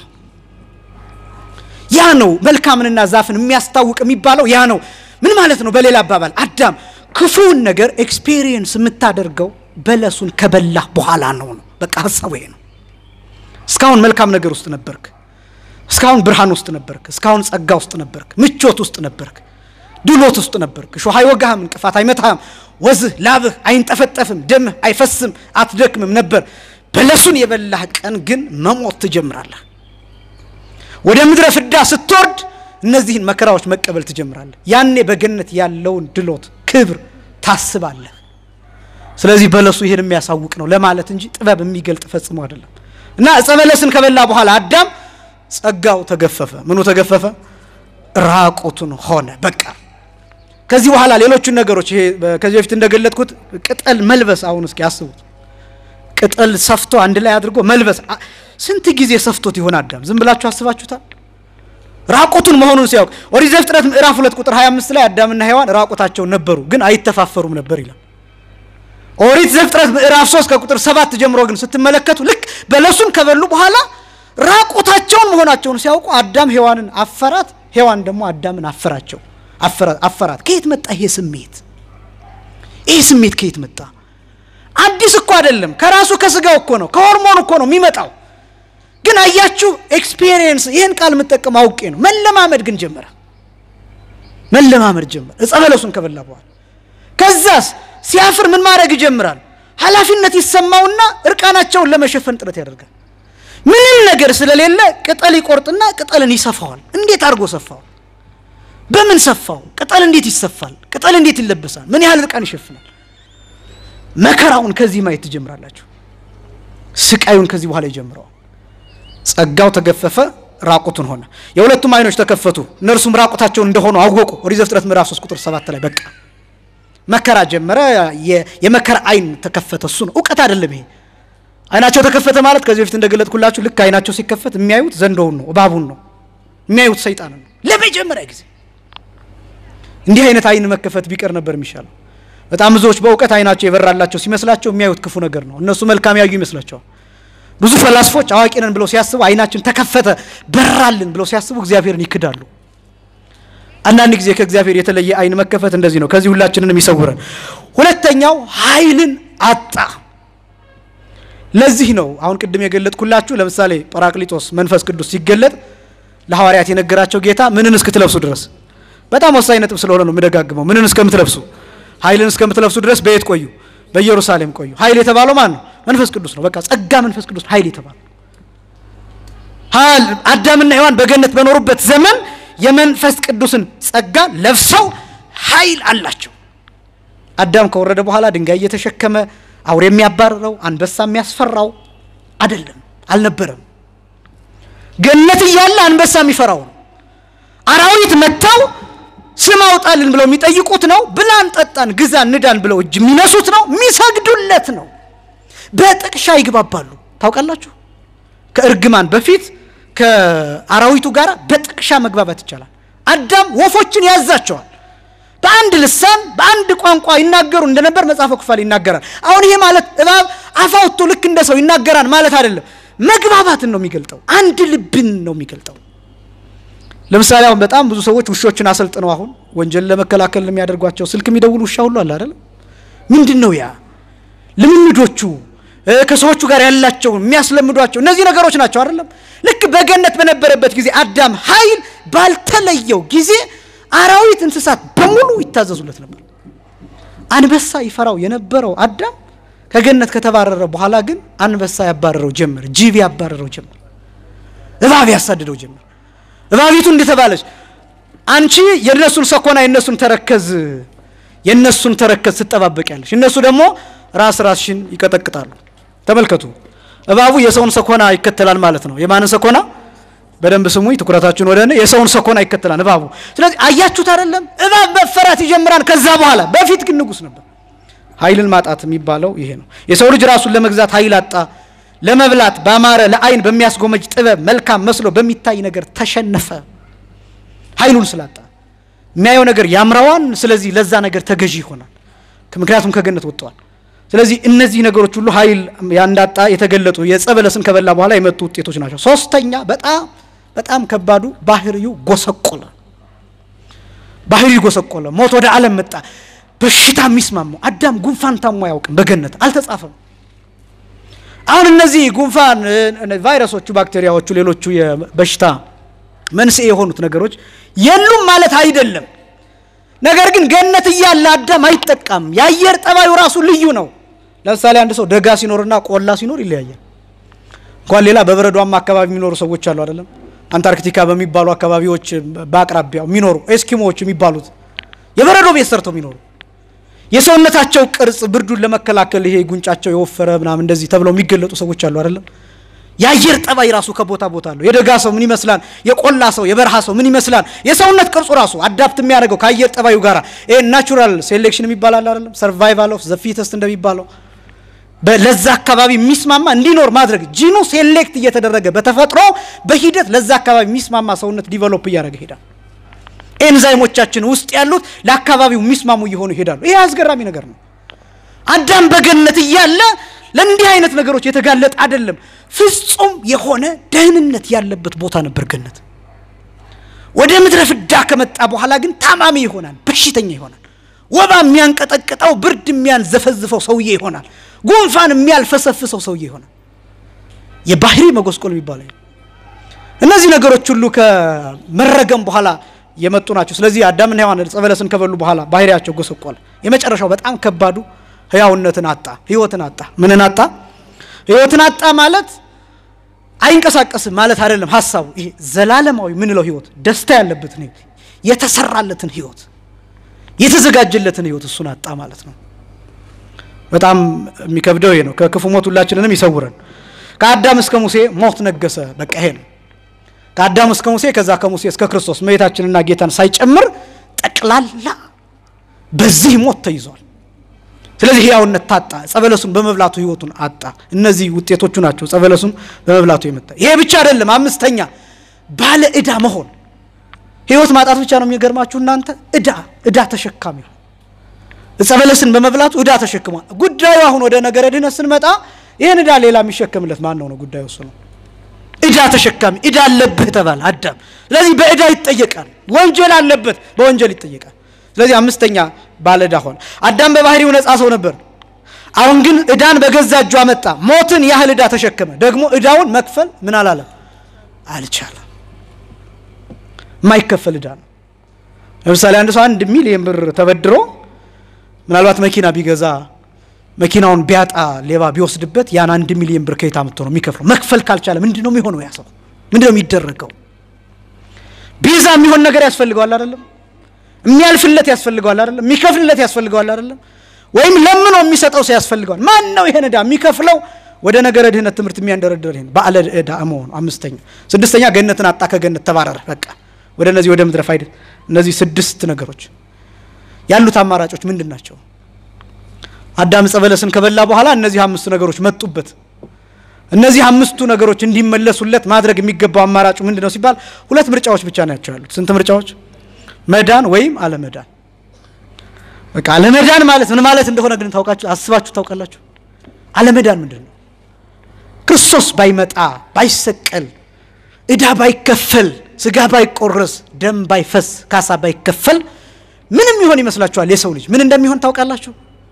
ያ ነው መልካምንና ዛፍን የሚያስታውቅ የሚባለው ያ ነው። ምን ማለት ነው? በሌላ አባባል አዳም ክፉውን ነገር ኤክስፔሪየንስ የምታደርገው በለሱን ከበላህ በኋላ ነው ነው። በቃ ሀሳቡ ይሄ ነው። እስካሁን መልካም ነገር ውስጥ ነበርክ። እስካሁን ብርሃን ውስጥ ነበርክ። እስካሁን ጸጋ ውስጥ ነበርክ። ምቾት ውስጥ ነበርክ። ድሎት ውስጥ ነበርክ። እሾህ አይወጋህም፣ እንቅፋት አይመታህም፣ ወዝህ ላብህ አይንጠፈጠፍም፣ ደምህ አይፈስም፣ አትደክምም ነበር። በለሱን የበላህ ቀን ግን መሞት ትጀምራለህ። ወደ ምድረ ፍዳ ስትወርድ እነዚህን መከራዎች መቀበል ትጀምራለህ። ያኔ በገነት ያለውን ድሎት ክብር ታስባለህ። ስለዚህ በለሱ ይህን የሚያሳውቅ ነው ለማለት እንጂ ጥበብ የሚገልጥ ፈጽሞ አይደለም። እና ዕፀ በለስን ከበላ በኋላ አዳም ጸጋው ተገፈፈ። ምኑ ተገፈፈ? ራቁቱን ሆነ። በቃ ከዚህ በኋላ ሌሎቹን ነገሮች ይሄ ከዚህ በፊት እንደገለጥኩት ቅጠል መልበስ አሁን እስኪ አስቡት። ቅጠል ሰፍቶ አንድ ላይ አድርጎ መልበስ ስንት ጊዜ ሰፍቶት ይሆን አዳም? ዝም ብላችሁ አስባችሁታል? ራቁቱን መሆኑን ሲያውቅ ኦሪት ዘፍጥረት ምዕራፍ ሁለት ቁጥር 25 ላይ አዳምና ሔዋን ራቁታቸውን ነበሩ፣ ግን አይተፋፈሩም ነበር ይላል። ኦሪት ዘፍጥረት ምዕራፍ 3 ከቁጥር ሰባት ጀምሮ ግን ስትመለከቱ ልክ በለሱን ከበሉ በኋላ ራቁታቸውን መሆናቸውን ሲያውቁ አዳም ሔዋንን አፈራት፣ ሔዋን ደግሞ አዳምን አፈራቸው አፈራት። ከየት መጣ ይሄ ስሜት? ይሄ ስሜት ከየት መጣ? አዲስ እኮ አይደለም፣ ከራሱ ከስጋው እኮ ነው፣ ከሆርሞን እኮ ነው የሚመጣው። ግን አያችሁ ኤክስፒሪየንስ፣ ይህን ቃል የምጠቀም አውቄ ነው። መለማመድ ግን ጀመረ፣ መለማመድ ጀመረ። ዕፀ በለሱን ከበላ በኋላ ከዛስ ሲያፍር ምን ማድረግ ይጀምራል? ኃላፊነት ይሰማውና እርቃናቸውን ለመሸፈን ጥረት ያደርጋል። ምንም ነገር ስለሌለ ቅጠል ይቆርጥና ቅጠልን ይሰፋዋል። እንዴት አድርጎ ሰፋው? በምን ሰፋው? ቅጠል እንዴት ይሰፋል? ቅጠል እንዴት ይለበሳል? ምን ያህል እርቃን ይሸፍናል? መከራውን ከዚህ ማየት ትጀምራላችሁ። ስቃዩን ከዚህ በኋላ ይጀምረዋል። ጸጋው ተገፈፈ፣ ራቁቱን ሆነ። የሁለቱም አይኖች ተከፈቱ፣ እነርሱም ራቁታቸውን እንደሆኑ አወቁ። ኦሪት ዘፍጥረት ምዕራፍ 3 ቁጥር 7 ላይ በቃ መከራ ጀመረ። የመከራ አይን ተከፈተ። እሱ ነው እውቀት አይደለም ይሄ አይናቸው ተከፈተ ማለት ከዚህ በፊት እንደገለጥኩላችሁ ልክ አይናቸው ሲከፈት የሚያዩት ዘንዶውን ነው፣ እባቡን ነው የሚያዩት፣ ሰይጣንን ነው ለመጀመሪያ ጊዜ። እንዲህ አይነት አይን መከፈት ቢቀር ነበር የሚሻለው። በጣም ብዙዎች በእውቀት አይናቸው የበራላቸው ሲመስላቸው የሚያዩት ክፉ ነገር ነው። እነሱ መልካም ያዩ ይመስላቸዋል። ብዙ ፈላስፎች አዋቂ ነን ብለው ሲያስቡ አይናችን ተከፈተ በራልን ብለው ሲያስቡ እግዚአብሔርን ይክዳሉ። አንዳንድ ጊዜ ከእግዚአብሔር የተለየ አይን መከፈት እንደዚህ ነው። ከዚህ ሁላችንንም ይሰውረን። ሁለተኛው ኃይልን አጣ። ለዚህ ነው አሁን ቅድም የገለጥኩላችሁ። ለምሳሌ ጰራቅሊጦስ መንፈስ ቅዱስ ሲገለጥ ለሐዋርያት የነገራቸው ጌታ ምንን እስክትለብሱ ድረስ በጣም ወሳኝ ነጥብ ስለሆነ ነው የምደጋግመው። ምንን እስከምትለብሱ ኃይልን እስከምትለብሱ ድረስ በየት ቆዩ? በኢየሩሳሌም ቆዩ። ኃይል የተባለው ማን ነው? መንፈስ ቅዱስ ነው። በቃ ጸጋ መንፈስ ቅዱስ ኃይል የተባለው አዳምና ሔዋን በገነት በኖሩበት ዘመን የመንፈስ ቅዱስን ጸጋ ለብሰው ኃይል አላቸው። አዳም ከወረደ በኋላ ድንጋይ እየተሸከመ አውሬ የሚያባርረው አንበሳ የሚያስፈራው አይደለም፣ አልነበረም። ገነት እያለ አንበሳ የሚፈራው ነው። አራዊት መጥተው ስም አውጣልን ብለው የሚጠይቁት ነው። ብላን፣ ጠጣን፣ ግዛን፣ ንዳን ብለው እጅ የሚነሱት ነው። የሚሰግዱለት ነው። በጥቅሻ ይግባባሉ። ታውቃላችሁ፣ ከእርግማን በፊት ከአራዊቱ ጋር በጥቅሻ መግባባት ይቻላል። አዳም ወፎችን ያዛቸዋል። በአንድ ልሳን በአንድ ቋንቋ ይናገሩ እንደነበር መጽሐፈ ኩፋሌ ይናገራል። አሁን ይሄ ማለት እባብ አፋውቶ ልክ እንደ ሰው ይናገራል ማለት አይደለም። መግባባትን ነው የሚገልጠው። አንድ ልብን ነው የሚገልጠው። ለምሳሌ አሁን በጣም ብዙ ሰዎች ውሾችን አሰልጥነው አሁን ወንጀል ለመከላከል የሚያደርጓቸው ስልክ የሚደውል ውሻ ሁሉ አለ አይደለም። ምንድን ነው ያ ልምምዶቹ ከሰዎቹ ጋር ያላቸው የሚያስለምዷቸው እነዚህ ነገሮች ናቸው አይደለም። ልክ በገነት በነበረበት ጊዜ አዳም ኃይል ባልተለየው ጊዜ አራዊት፣ እንስሳት በሙሉ ይታዘዙለት ነበር። አንበሳ ይፈራው የነበረው አዳም ከገነት ከተባረረ በኋላ ግን አንበሳ ያባረረው ጀመር፣ ጅብ ያባረረው ጀመር፣ እባብ ያሳድደው ጀመር። እባቢቱ እንደተባለች አንቺ የእነሱን ሰኮና የእነሱን ተረከዝ የእነሱን ተረከዝ ትጠባበቂያለሽ፣ እነሱ ደግሞ ራስ ራስሽን ይቀጠቅጣሉ። ተመልከቱ፣ እባቡ የሰውን ሰኮና ይከተላል ማለት ነው። የማንን ሰኮና? በደንብ ስሙኝ፣ ትኩረታችሁን ወደ እኔ። የሰውን ሰኮና ይከተላል እባቡ። ስለዚህ አያችሁት አይደለም? እባብ መፈራት ይጀምራል። ከዛ በኋላ በፊት ግን ንጉሥ ነበር። ኃይልን ማጣት የሚባለው ይሄ ነው። የሰው ልጅ ራሱን ለመግዛት ኃይል አጣ። ለመብላት ባማረ ለአይን በሚያስጎመጅ ጥበብ መልካም መስሎ በሚታይ ነገር ተሸነፈ። ኃይሉን ስላጣ የሚያየው ነገር ያምረዋን። ስለዚህ ለዛ ነገር ተገዢ ይሆናል። ምክንያቱም ከገነት ወጥተዋል። ስለዚህ እነዚህ ነገሮች ሁሉ ኃይል ያንዳጣ የተገለጡ የዕፀ በለስን ከበላ በኋላ የመጡ ውጤቶች ናቸው። ሶስተኛ በጣም በጣም ከባዱ ባህሪው ጎሰቆለ። ባህሪው ጎሰቆለ። ሞት ወደ ዓለም መጣ። በሽታ የሚስማማው አዳም ጉንፋን ታሞ አያውቅም። በገነት አልተጻፈም። አሁን እነዚህ ጉንፋን፣ ቫይረሶቹ፣ ባክቴሪያዎቹ፣ ሌሎቹ የበሽታ መንስኤ የሆኑት ነገሮች የሉም ማለት አይደለም። ነገር ግን ገነት እያለ አዳም አይጠቃም። የአየር ጠባዩ ራሱ ልዩ ነው። ለምሳሌ አንድ ሰው ደጋ ሲኖርና ቆላ ሲኖር ይለያያል። እንኳን ሌላ በበረዷማ አካባቢ የሚኖሩ ሰዎች አሉ አይደለም። አንታርክቲካ በሚባሉ አካባቢዎች በአቅራቢያው የሚኖሩ ኤስኪሞዎች የሚባሉት የበረዶ ቤት ሰርተው የሚኖሩ የሰውነታቸው ቅርጽ ብርዱን ለመከላከል ይሄ ጉንጫቸው የወፈረ ምናምን እንደዚህ ተብለው የሚገለጡ ሰዎች አሉ አይደለም። የአየር ጠባይ ራሱ ከቦታ ቦታ አለው። የደጋ ሰው ምን ይመስላል? የቆላ ሰው፣ የበረሃ ሰው ምን ይመስላል? የሰውነት ቅርጹ ራሱ አዳፕት የሚያደርገው ከአየር ጠባዩ ጋር ይሄ ናቹራል ሴሌክሽን የሚባል አለ አይደለም? ሰርቫይቫል ኦፍ ዘ ፊተስት እንደሚባለው ለዛ አካባቢ የሚስማማ እንዲኖር ማድረግ ጂኑ ሴሌክት እየተደረገ በተፈጥሮ በሂደት ለዛ አካባቢ የሚስማማ ሰውነት ዲቨሎፕ እያደረገ ይሄዳል። ኤንዛይሞቻችን ውስጥ ያሉት ለአካባቢው የሚስማሙ እየሆኑ ይሄዳሉ። ይሄ አስገራሚ ነገር ነው። አዳም በገነት እያለ ለእንዲህ አይነት ነገሮች የተጋለጠ አይደለም። ፍጹም የሆነ ደህንነት ያለበት ቦታ ነበር ገነት። ወደ ምድረ ፍዳ ከመጣ በኋላ ግን ታማሚ ይሆናል፣ በሽተኛ ይሆናል። ወባ የሚያንቀጠቅጠው ብርድ የሚያንዘፈዝፈው ሰውዬ ይሆናል። ጉንፋን የሚያልፈሰፍሰው ሰውዬ ይሆናል። የባህሪ መጎስቆል የሚባለው እነዚህ ነገሮች ሁሉ ከመረገም በኋላ የመጡ ናቸው። ስለዚህ አዳምና ሔዋን ዕፀ በለስን ከበሉ በኋላ ባህሪያቸው ጎሰቆለ። የመጨረሻው በጣም ከባዱ ህያውነትን አጣ፣ ህይወትን አጣ። ምንን አጣ? ህይወትን አጣ ማለት አይንቀሳቀስም ማለት አይደለም። ሀሳቡ ይሄ ዘላለማዊ ምንለው ህይወት፣ ደስታ ያለበትን ህይወት፣ የተሰራለትን ህይወት፣ የተዘጋጀለትን ህይወት እሱን አጣ ማለት ነው። በጣም የሚከብደው ይሄ ነው። ከክፉ ሞት ሁላችንንም ይሰውረን። ከአዳም እስከ ሙሴ ሞት ነገሰ። በቃ ይሄ ነው። ከአዳም እስከ ሙሴ ከዛ ከሙሴ እስከ ክርስቶስ እመቤታችንና ጌታን ሳይጨምር ጠቅላላ በዚህ ሞት ተይዟል። ስለዚህ ህያውነት ታጣ። ጸበለሱን በመብላቱ ህይወቱን አጣ። እነዚህ ውጤቶቹ ናቸው ጸበለሱን በመብላቱ የመጣ። ይሄ ብቻ አይደለም። አምስተኛ ባለ እዳ መሆን። ህይወት ማጣት ብቻ ነው የሚገርማችሁ እናንተ። እዳ እዳ ተሸካሚ ጸበለስን በመብላቱ እዳ ተሸክሟል። ጉዳዩ አሁን ወደ ነገረ ድህነት ስንመጣ ይህን እዳ ሌላ የሚሸከምለት ማን ነው ነው ጉዳዩ እሱ ነው። እዳ ተሸካሚ እዳ አለብህ ተባለ አዳም። ስለዚህ በእዳ ይጠየቃል። ወንጀል አለበት፣ በወንጀል ይጠየቃል። ስለዚህ አምስተኛ ባለ እዳ ሆነ። አዳም በባህሪው ነፃ ሰው ነበር። አሁን ግን እዳን በገዛ እጁ አመጣ። ሞትን ያህል እዳ ተሸከመ። ደግሞ እዳውን መክፈል ምን አላለም አልቻለም። የማይከፈል እዳ ነው። ለምሳሌ አንድ ሰው አንድ ሚሊየን ብር ተበድሮ ምናልባት መኪና ቢገዛ መኪናውን ቢያጣ ሌባ ቢወስድበት ያን አንድ ሚሊዮን ብር ከየት አምጥቶ ነው የሚከፍለው? መክፈል ካልቻለ ምንድን ነው የሚሆነው? ያ ሰው ምንድን ነው የሚደረገው? ቤዛ የሚሆን ነገር ያስፈልገዋል አይደለም? የሚያልፍለት ያስፈልገዋል አይደለም? የሚከፍልለት ያስፈልገዋል አይደለም? ወይም ለምኖ የሚሰጠው ሰው ያስፈልገዋል። ማን ነው ይሄን ዕዳ የሚከፍለው? ወደ ነገረ ድህነት ትምህርት የሚያንደረድር ይሄን ባለ ዕዳ መሆኑ። አምስተኛ ስድስተኛ ገነትን አጣ፣ ከገነት ተባረረ። በቃ ወደ እነዚህ ወደ ምድረ ፋይዳ እነዚህ ስድስት ነገሮች ያሉት አማራጮች ምንድን ናቸው? አዳም ዕፀ በለስን ከበላ በኋላ እነዚህ አምስቱ ነገሮች መጡበት። እነዚህ አምስቱ ነገሮች እንዲመለሱለት ማድረግ የሚገባው አማራጩ ምንድን ነው ሲባል ሁለት ምርጫዎች ብቻ ናቸው ያሉት። ስንት ምርጫዎች? መዳን ወይም አለመዳን። በቃ አለመዳን ማለት ምን ማለት እንደሆነ ግን ታውቃችሁ አስባችሁ ታውቃላችሁ? አለመዳን ምንድን ነው? ክርስቶስ ባይመጣ ባይሰቀል፣ ዕዳ ባይከፈል፣ ስጋ ባይቆረስ፣ ደም ባይፈስ፣ ካሳ ባይከፈል ምንም ይሆን ይመስላችኋል? የሰው ልጅ ምን እንደሚሆን ታውቃላችሁ?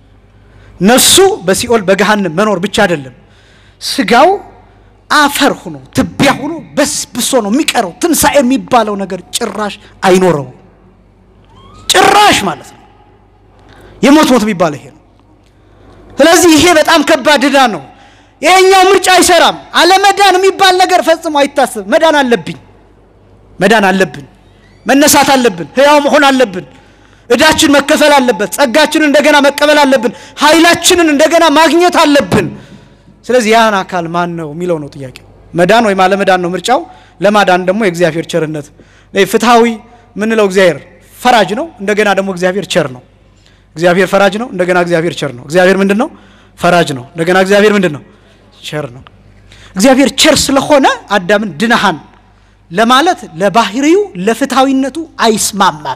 ነፍሱ በሲኦል በገሃነም መኖር ብቻ አይደለም፣ ስጋው አፈር ሆኖ ትቢያ ሆኖ በስብሶ ነው የሚቀረው። ትንሣኤ የሚባለው ነገር ጭራሽ አይኖረውም። ጭራሽ ማለት ነው። የሞት ሞት የሚባለው ይሄ ነው። ስለዚህ ይሄ በጣም ከባድ ዕዳ ነው። ይሄኛው ምርጫ አይሰራም። አለመዳን የሚባል ነገር ፈጽሞ አይታሰብ። መዳን አለብኝ፣ መዳን አለብን፣ መነሳት አለብን፣ ህያው መሆን አለብን። እዳችን መከፈል አለበት። ጸጋችንን እንደገና መቀበል አለብን። ኃይላችንን እንደገና ማግኘት አለብን። ስለዚህ ያን አካል ማን ነው የሚለው ነው ጥያቄው። መዳን ወይም አለመዳን ነው ምርጫው። ለማዳን ደግሞ የእግዚአብሔር ቸርነት ፍትሐዊ የምንለው እግዚአብሔር ፈራጅ ነው፣ እንደገና ደግሞ እግዚአብሔር ቸር ነው። እግዚአብሔር ፈራጅ ነው፣ እንደገና እግዚአብሔር ቸር ነው። እግዚአብሔር ምንድን ነው? ፈራጅ ነው። እንደገና እግዚአብሔር ምንድን ነው? ቸር ነው። እግዚአብሔር ቸር ስለሆነ አዳምን ድነሃን ለማለት ለባህሪው ለፍትሐዊነቱ አይስማማም።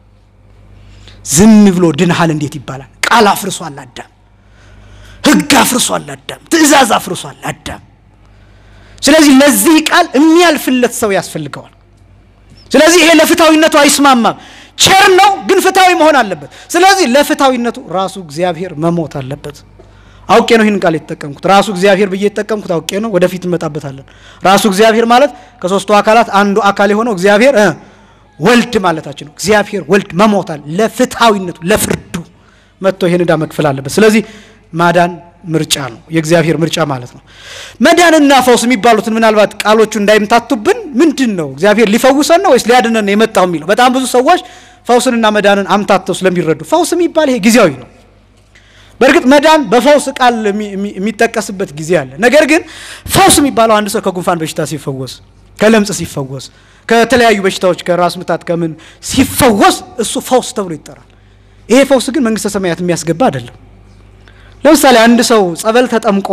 ዝም ብሎ ድንሃል እንዴት ይባላል? ቃል አፍርሷል አዳም፣ ሕግ አፍርሷል አዳም፣ ትእዛዝ አፍርሷል አዳም። ስለዚህ ለዚህ ቃል የሚያልፍለት ሰው ያስፈልገዋል። ስለዚህ ይሄ ለፍትሐዊነቱ አይስማማም። ቸር ነው ግን ፍትሐዊ መሆን አለበት። ስለዚህ ለፍትሐዊነቱ ራሱ እግዚአብሔር መሞት አለበት። አውቄ ነው ይህን ቃል የተጠቀምኩት። ራሱ እግዚአብሔር ብዬ የተጠቀምኩት አውቄ ነው። ወደፊት እንመጣበታለን። ራሱ እግዚአብሔር ማለት ከሶስቱ አካላት አንዱ አካል የሆነው እግዚአብሔር ወልድ ማለታችን ነው። እግዚአብሔር ወልድ መሞታል ለፍትሐዊነቱ ለፍርዱ መጥቶ ይህን ዕዳ መክፈል አለበት። ስለዚህ ማዳን ምርጫ ነው፣ የእግዚአብሔር ምርጫ ማለት ነው። መዳንና ፈውስ የሚባሉትን ምናልባት ቃሎቹ እንዳይምታቱብን ምንድን ነው እግዚአብሔር ሊፈውሰን ነው ወይስ ሊያድነን ነው የመጣው የሚለው በጣም ብዙ ሰዎች ፈውስንና መዳንን አምታተው ስለሚረዱ ፈውስ የሚባል ይሄ ጊዜያዊ ነው። በእርግጥ መዳን በፈውስ ቃል የሚጠቀስበት ጊዜ አለ። ነገር ግን ፈውስ የሚባለው አንድ ሰው ከጉንፋን በሽታ ሲፈወስ፣ ከለምጽ ሲፈወስ፣ ከተለያዩ በሽታዎች ከራስ ምታት ከምን ሲፈወስ እሱ ፈውስ ተብሎ ይጠራል። ይሄ ፈውስ ግን መንግስተ ሰማያት የሚያስገባ አይደለም። ለምሳሌ አንድ ሰው ጸበል ተጠምቆ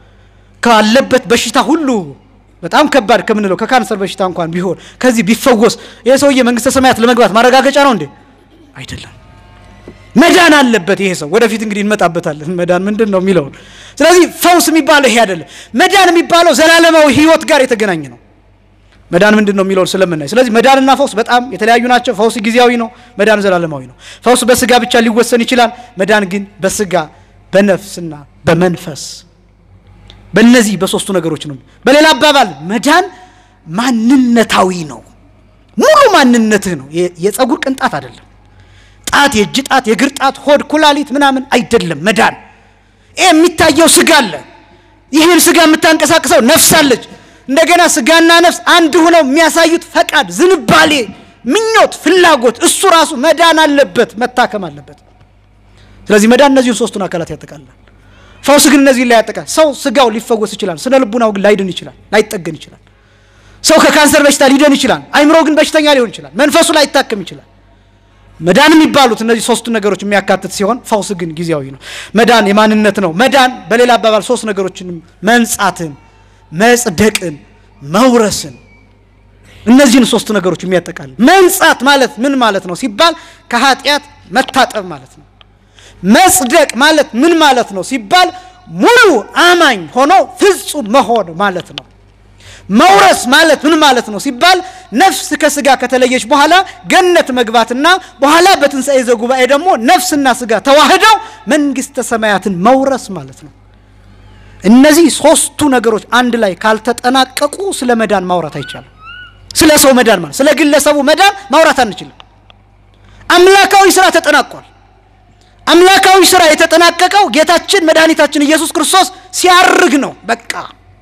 ካለበት በሽታ ሁሉ በጣም ከባድ ከምንለው ከካንሰር በሽታ እንኳን ቢሆን ከዚህ ቢፈወስ ይሄ ሰውዬ መንግስተ ሰማያት ለመግባት ማረጋገጫ ነው እንዴ? አይደለም። መዳን አለበት ይሄ ሰው። ወደፊት እንግዲህ እንመጣበታለን መዳን ምንድን ነው የሚለውን። ስለዚህ ፈውስ የሚባለው ይሄ አይደለም። መዳን የሚባለው ዘላለማዊ ህይወት ጋር የተገናኘ ነው። መዳን ምንድን ነው የሚለውን ስለምናይ፣ ስለዚህ መዳንና ፈውስ በጣም የተለያዩ ናቸው። ፈውስ ጊዜያዊ ነው፣ መዳን ዘላለማዊ ነው። ፈውስ በስጋ ብቻ ሊወሰን ይችላል። መዳን ግን በስጋ በነፍስና በመንፈስ በእነዚህ በሶስቱ ነገሮች ነው። በሌላ አባባል መዳን ማንነታዊ ነው። ሙሉ ማንነትህ ነው። የጸጉር ቅንጣት አይደለም። ጣት፣ የእጅ ጣት፣ የእግር ጣት፣ ሆድ፣ ኩላሊት ምናምን አይደለም። መዳን ይህ የሚታየው ስጋ አለ። ይህን ስጋ የምታንቀሳቅሰው ነፍስ አለች። እንደገና ስጋና ነፍስ አንድ ሆነው የሚያሳዩት ፈቃድ፣ ዝንባሌ፣ ምኞት፣ ፍላጎት እሱ ራሱ መዳን አለበት፣ መታከም አለበት። ስለዚህ መዳን እነዚህን ሶስቱን አካላት ያጠቃልላል። ፈውስ ግን እነዚህን ላይ ያጠቃል። ሰው ስጋው ሊፈወስ ይችላል፣ ስነ ልቡናው ግን ላይድን ይችላል፣ ላይጠገን ይችላል። ሰው ከካንሰር በሽታ ሊድን ይችላል፣ አይምሮ ግን በሽተኛ ሊሆን ይችላል፣ መንፈሱ ላይታከም ይችላል። መዳን የሚባሉት እነዚህ ሶስቱ ነገሮች የሚያካትት ሲሆን ፈውስ ግን ጊዜያዊ ነው። መዳን የማንነት ነው። መዳን በሌላ አባባል ሶስት ነገሮችንም መንጻትን፣ መጽደቅን፣ መውረስን እነዚህን ሶስት ነገሮች የሚያጠቃልል መንጻት ማለት ምን ማለት ነው ሲባል ከኃጢአት መታጠብ ማለት ነው። መጽደቅ ማለት ምን ማለት ነው ሲባል ሙሉ አማኝ ሆኖ ፍጹም መሆን ማለት ነው። መውረስ ማለት ምን ማለት ነው ሲባል ነፍስ ከስጋ ከተለየች በኋላ ገነት መግባትና በኋላ በትንሣኤ ዘጉባኤ ደግሞ ነፍስና ስጋ ተዋህደው መንግሥተ ሰማያትን መውረስ ማለት ነው። እነዚህ ሶስቱ ነገሮች አንድ ላይ ካልተጠናቀቁ ስለ መዳን ማውራት አይቻልም። ስለ ሰው መዳን ማለት ስለ ግለሰቡ መዳን ማውራት አንችልም። አምላካዊ ስራ ተጠናቋል። አምላካዊ ስራ የተጠናቀቀው ጌታችን መድኃኒታችን ኢየሱስ ክርስቶስ ሲያርግ ነው። በቃ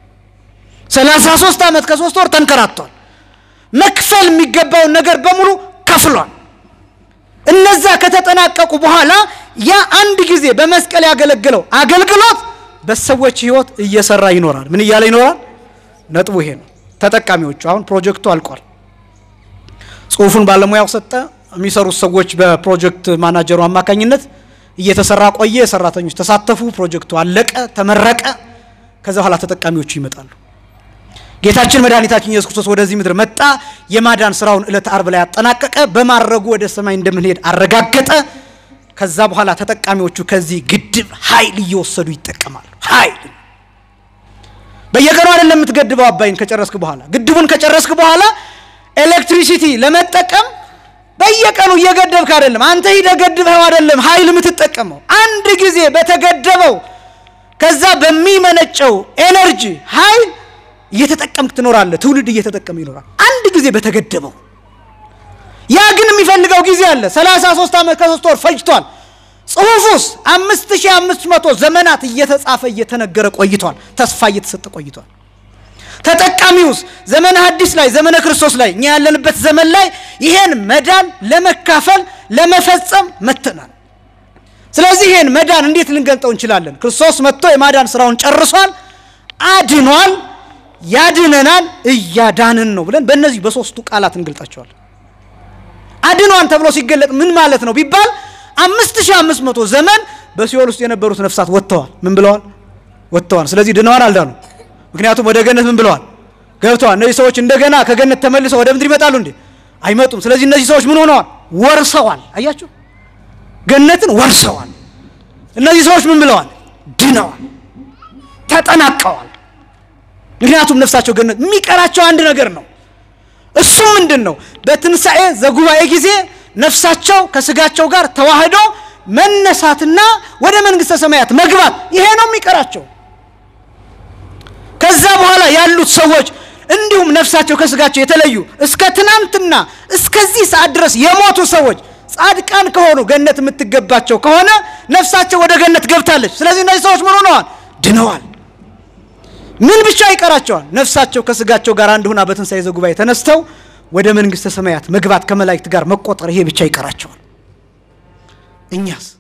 ሰላሳ ሶስት ዓመት ከሶስት ወር ተንከራቷል። መክፈል የሚገባውን ነገር በሙሉ ከፍሏል። እነዛ ከተጠናቀቁ በኋላ ያ አንድ ጊዜ በመስቀል ያገለግለው አገልግሎት በሰዎች ሕይወት እየሰራ ይኖራል። ምን እያለ ይኖራል? ነጥቡ ይሄ ነው። ተጠቃሚዎቹ አሁን ፕሮጀክቱ አልቋል። ጽሁፉን ባለሙያው ሰጠ። የሚሰሩት ሰዎች በፕሮጀክት ማናጀሩ አማካኝነት እየተሰራ ቆየ። ሰራተኞች ተሳተፉ። ፕሮጀክቱ አለቀ፣ ተመረቀ። ከዛ በኋላ ተጠቃሚዎቹ ይመጣሉ። ጌታችን መድኃኒታችን ኢየሱስ ክርስቶስ ወደዚህ ምድር መጣ። የማዳን ስራውን ዕለተ አርብ ላይ አጠናቀቀ። በማድረጉ ወደ ሰማይ እንደምንሄድ አረጋገጠ። ከዛ በኋላ ተጠቃሚዎቹ ከዚህ ግድብ ኃይል እየወሰዱ ይጠቀማሉ። ኃይል በየቀኑ አይደለም የምትገድበው። አባይን ከጨረስክ በኋላ ግድቡን ከጨረስክ በኋላ ኤሌክትሪሲቲ ለመጠቀም በየቀኑ እየገደብክ አይደለም። አንተ ሂደህ ገድበኸው አይደለም ኃይል የምትጠቀመው። አንድ ጊዜ በተገደበው ከዛ በሚመነጨው ኤነርጂ ኃይል እየተጠቀምክ ትኖራለህ። ትውልድ እየተጠቀመ ይኖራል። አንድ ጊዜ በተገደበው። ያ ግን የሚፈልገው ጊዜ አለ። 33 ዓመት ከሶስት ወር ፈጅቷል። ጽሁፉስ አምስት ሺህ አምስት መቶ ዘመናት እየተጻፈ እየተነገረ ቆይቷል። ተስፋ እየተሰጠ ቆይቷል። ተጠቃሚውስ ዘመነ ሐዲስ ላይ ዘመነ ክርስቶስ ላይ እኛ ያለንበት ዘመን ላይ ይሄን መዳን ለመካፈል ለመፈጸም መጥተናል። ስለዚህ ይሄን መዳን እንዴት ልንገልጠው እንችላለን? ክርስቶስ መጥቶ የማዳን ስራውን ጨርሷል፣ አድኗል፣ ያድነናል፣ እያዳንን ነው ብለን በእነዚህ በሶስቱ ቃላት እንገልጣቸዋለን። አድኗን ተብሎ ሲገለጥ ምን ማለት ነው ቢባል አምስት ሺህ አምስት መቶ ዘመን በሲኦል ውስጥ የነበሩት ነፍሳት ወጥተዋል። ምን ብለዋል? ወጥተዋል። ስለዚህ ድነዋል፣ አልዳኑ። ምክንያቱም ወደ ገነት ምን ብለዋል? ገብተዋል። እነዚህ ሰዎች እንደገና ከገነት ተመልሰው ወደ ምድር ይመጣሉ እንዴ? አይመጡም። ስለዚህ እነዚህ ሰዎች ምን ሆነዋል? ወርሰዋል። አያችሁ፣ ገነትን ወርሰዋል። እነዚህ ሰዎች ምን ብለዋል? ድነዋል፣ ተጠናቀዋል። ምክንያቱም ነፍሳቸው ገነት የሚቀራቸው አንድ ነገር ነው። እሱ ምንድን ነው? በትንሣኤ ዘጉባኤ ጊዜ ነፍሳቸው ከስጋቸው ጋር ተዋህዶ መነሳትና ወደ መንግሥተ ሰማያት መግባት፣ ይሄ ነው የሚቀራቸው። ከዛ በኋላ ያሉት ሰዎች እንዲሁም ነፍሳቸው ከስጋቸው የተለዩ እስከ ትናንትና እስከዚህ ሰዓት ድረስ የሞቱ ሰዎች ጻድቃን ከሆኑ ገነት የምትገባቸው ከሆነ ነፍሳቸው ወደ ገነት ገብታለች። ስለዚህ እነዚህ ሰዎች ምን ሆነዋል? ድነዋል። ምን ብቻ ይቀራቸዋል? ነፍሳቸው ከስጋቸው ጋር አንድ ሁና በትንሣኤ ዘጉባኤ ተነስተው ወደ መንግሥተ ሰማያት መግባት ከመላእክት ጋር መቆጠር፣ ይሄ ብቻ ይቀራቸዋል። እኛስ